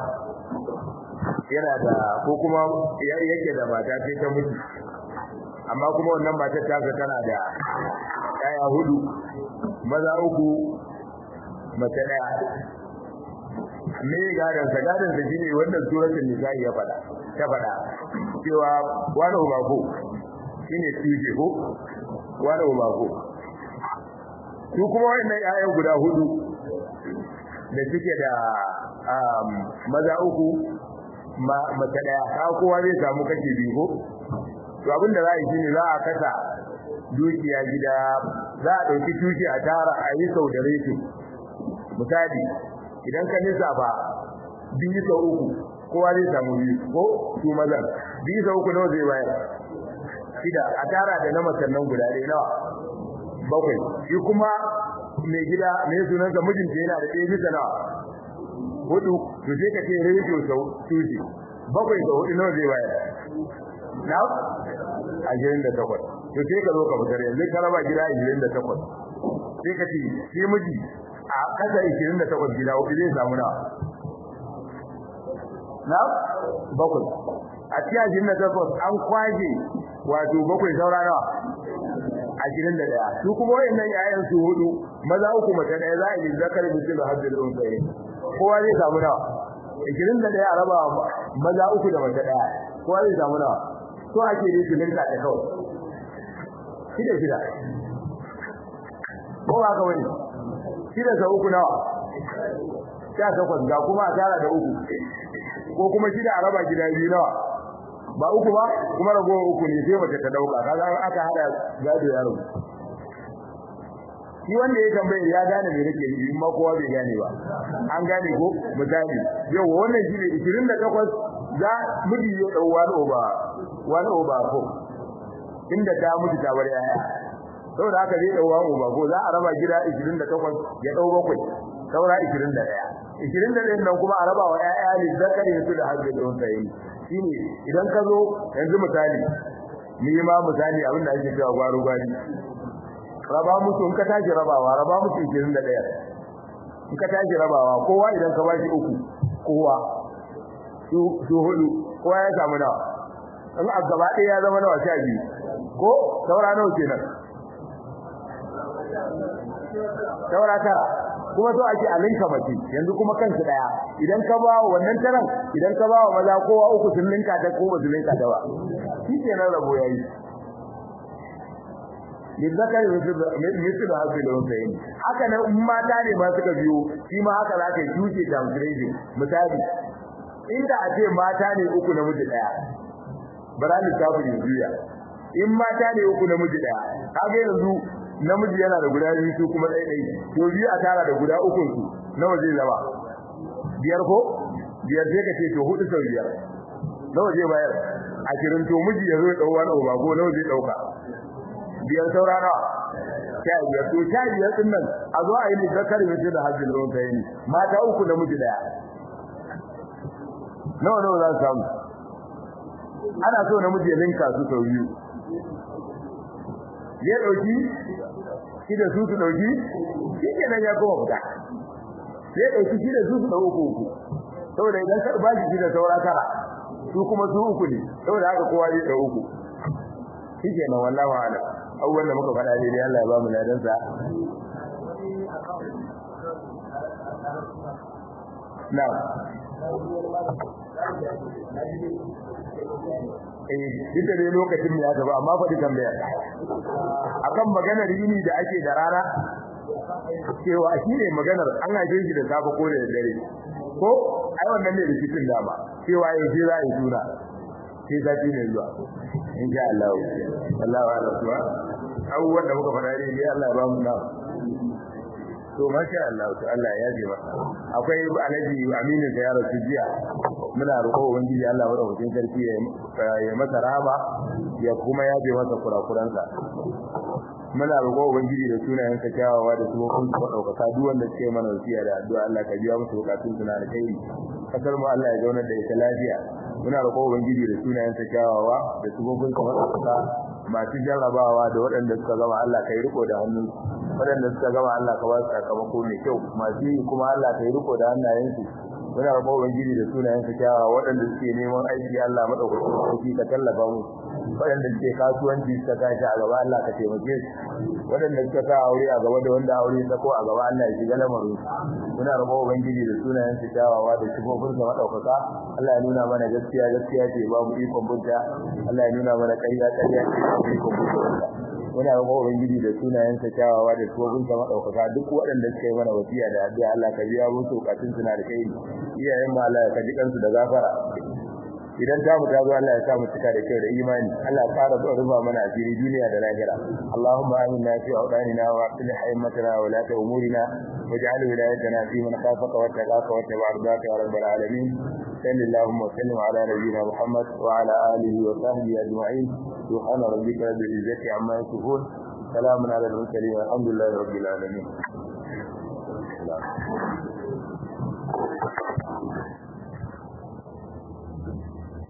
yana da ko kuma yake da mata sai ta mutu amma kuma wannan matar ta ga tana da yaya hudu maza uku mace daya me gadan sa gadan sa shine wannan suratul nisa ya fada ta fada cewa wani ubako shine tuje ko wani ubako su kuma wannan yaya guda hudu da suke da maza uku mace daya ka kowa zai samu kashi biyu ko to abin da za a yi shine za a kasa dukiya gida za a dauki tushi a tara a yi sau da reto misali idan ka lissafa biyu sau uku kowa zai samu biyu ko su mazan biyu sau uku nawa zai bayar shida a tara da na masannan guda ɗaya nawa bakwai shi kuma mai gida mai sunansa mijinta yana da ɗaya bisa nawa hudu to sai ka ce reto sau tushi bakwai sau hudu nawa zai bayar na ashirin da takwas to sai ka zo ka fitar yanzu ka raba gida ashirin da takwas sai ka ce shi miji a kasa ashirin da takwas gida hudu zai samu nawa na bakwai a cikin ashirin da takwas an kwaje wato bakwai saura nawa ashirin da daya su kuma wayannan yayan su hudu maza uku mace daya za a yi zakar mutum da hajjul unsayi kowa zai samu nawa ashirin da daya a raba maza uku da mace daya kowa zai samu nawa so ake ne su linka ta kawai shida shida ko ba ka wani shida sau uku nawa sha takwas ga kuma a tara da uku ko kuma shida a raba gida biyu nawa ba uku ba kuma ragowar uku ne sai mace ta dauka kaga aka hada gado ya rubu shi wanda ya tambaye ya gane me nake yi in ma kowa bai gane ba an gane ko misali yau wannan shi ne 28 za miji ya dau wani oba wani oba ko inda ta mutu ta bar yaya saboda haka zai dau wani oba ko za a raba gida 28 ya dau bakwai saura 21 21 nan kuma a raba wa yaya ne zakari su da hajji da unsa yi shine idan ka zo yanzu misali ni ma misali abin da ake cewa gwaro gwari raba musu in ka tashi rabawa raba musu 21 in ka tashi rabawa kowa idan ka bashi uku kowa su su hudu kowa ya samu nawa in a gaba ɗaya ya zama nawa sha biyu ko saura nawa kenan saura tara kuma so ake alinka mace yanzu kuma kansu daya idan ka ba wannan taran idan ka ba wa maza kowa uku sun linka ta ko ba su linka ta ba shi kenan rabo yayi lizzakari misu da hafi da wasa yin haka nan in mata ne ma suka biyo shi ma haka za ka yi tuce downgrading misali inda a ce mata ne uku na miji daya bara lissafin yanzu ya in mata ne uku na miji daya kaga yanzu namiji yana da guda biyu su kuma ɗai ɗai to biyu a tara da guda ukun su nawa zai zama biyar ko biyar sai ka ce to hudu sau biyar nawa zai bayar ashirin to miji ya zo ya ɗau wani obago nawa zai ɗauka biyar saura nawa sha biyar to sha biyar din nan a zo a yi lissakar mace da hajjin ruwan ta yi mata uku namiji ɗaya nawa nawa za su samu ana so namiji ya linka su sau biyu zai ɗauki shi da su su dauki shi kenan ya koma fita sai dauki shi da su su dauki uku uku saboda idan ka ba shi da saura tara su kuma su uku ne saboda haka kowa zai dau uku shi kenan wallahi wa'ala abubuwan da muka faɗa dai Allah ya ba mu ladan sa na'am eh duk da lokacin ya tafi amma faɗi tambaya akan maganar yini da ake da rana cewa shi ne maganar an haife shi da safe ko da dare ko ai wannan ne rikicin dama cewa yau sai za a yi suna sai sati ne zuwa insha Allah Allah wa rasuwa abubuwan da muka faɗa ne Allah ya ba mu na to masha Allah to Allah ya ji masa akwai alaji Aminu da ya rasu jiya muna roƙo ubangiji Allah wa rahmatin sarki ya masa rahama ya kuma ya ji masa kurakuransa muna roƙo ubangiji da sunayen sa kyawawa da kuma kun ko daukaka duk wanda suke mana wasiya da addu'a Allah ka biya musu bukatun su na alkhairi kasar mu Allah ya zauna da ita lafiya muna roƙo ubangiji da sunayen sa kyawawa da kuma kun ko daukaka masu jarrabawa da waɗanda suka gama Allah ka yi riko da hannun waɗanda suka gama Allah ka ba su sakamako mai kyau masu yi kuma Allah ka yi riko da hannayensu muna roƙo ubangiji da sunayen sa kyawawa waɗanda suke neman aiki Allah madaukakin sarki ka tallafa mu waɗanda suke kasuwanci suka tashi a gaba Allah ka taimake su waɗanda suka sa aure a gaba da wanda aure ta ko a gaba Allah ya shiga lamarin muna roƙo ubangiji da sunayen sa kyawawa da sifofin sa madaukaka Allah ya nuna mana gaskiya gaskiya ce ba mu ikon bunta Allah ya nuna mana ƙarya ƙarya ce ba mu ikon bunta muna roƙo ubangiji da sunayen sa kyawawa da sifofin sa madaukaka duk waɗanda suka yi mana wasiya da addu'a Allah ka biya musu bukatun su na da kai iyayen mu Allah ka ji kansu da gafara idan ta mu ta zo Allah ya sa mu cika da kyau da imani Allah ya fara rufa mana asiri duniya da lahira Allahumma aminna fi awdanina wa aslih haymatana wa la umurina waj'al wilayatana fi man khafaka wa taqaka wa tabaraka ya rabbal alamin sallallahu wa sallim ala nabiyyina Muhammad wa ala alihi wa sahbihi ajma'in subhana rabbika rabbil izzati amma yasifun salamun ala al-mursalin walhamdulillahi rabbil alamin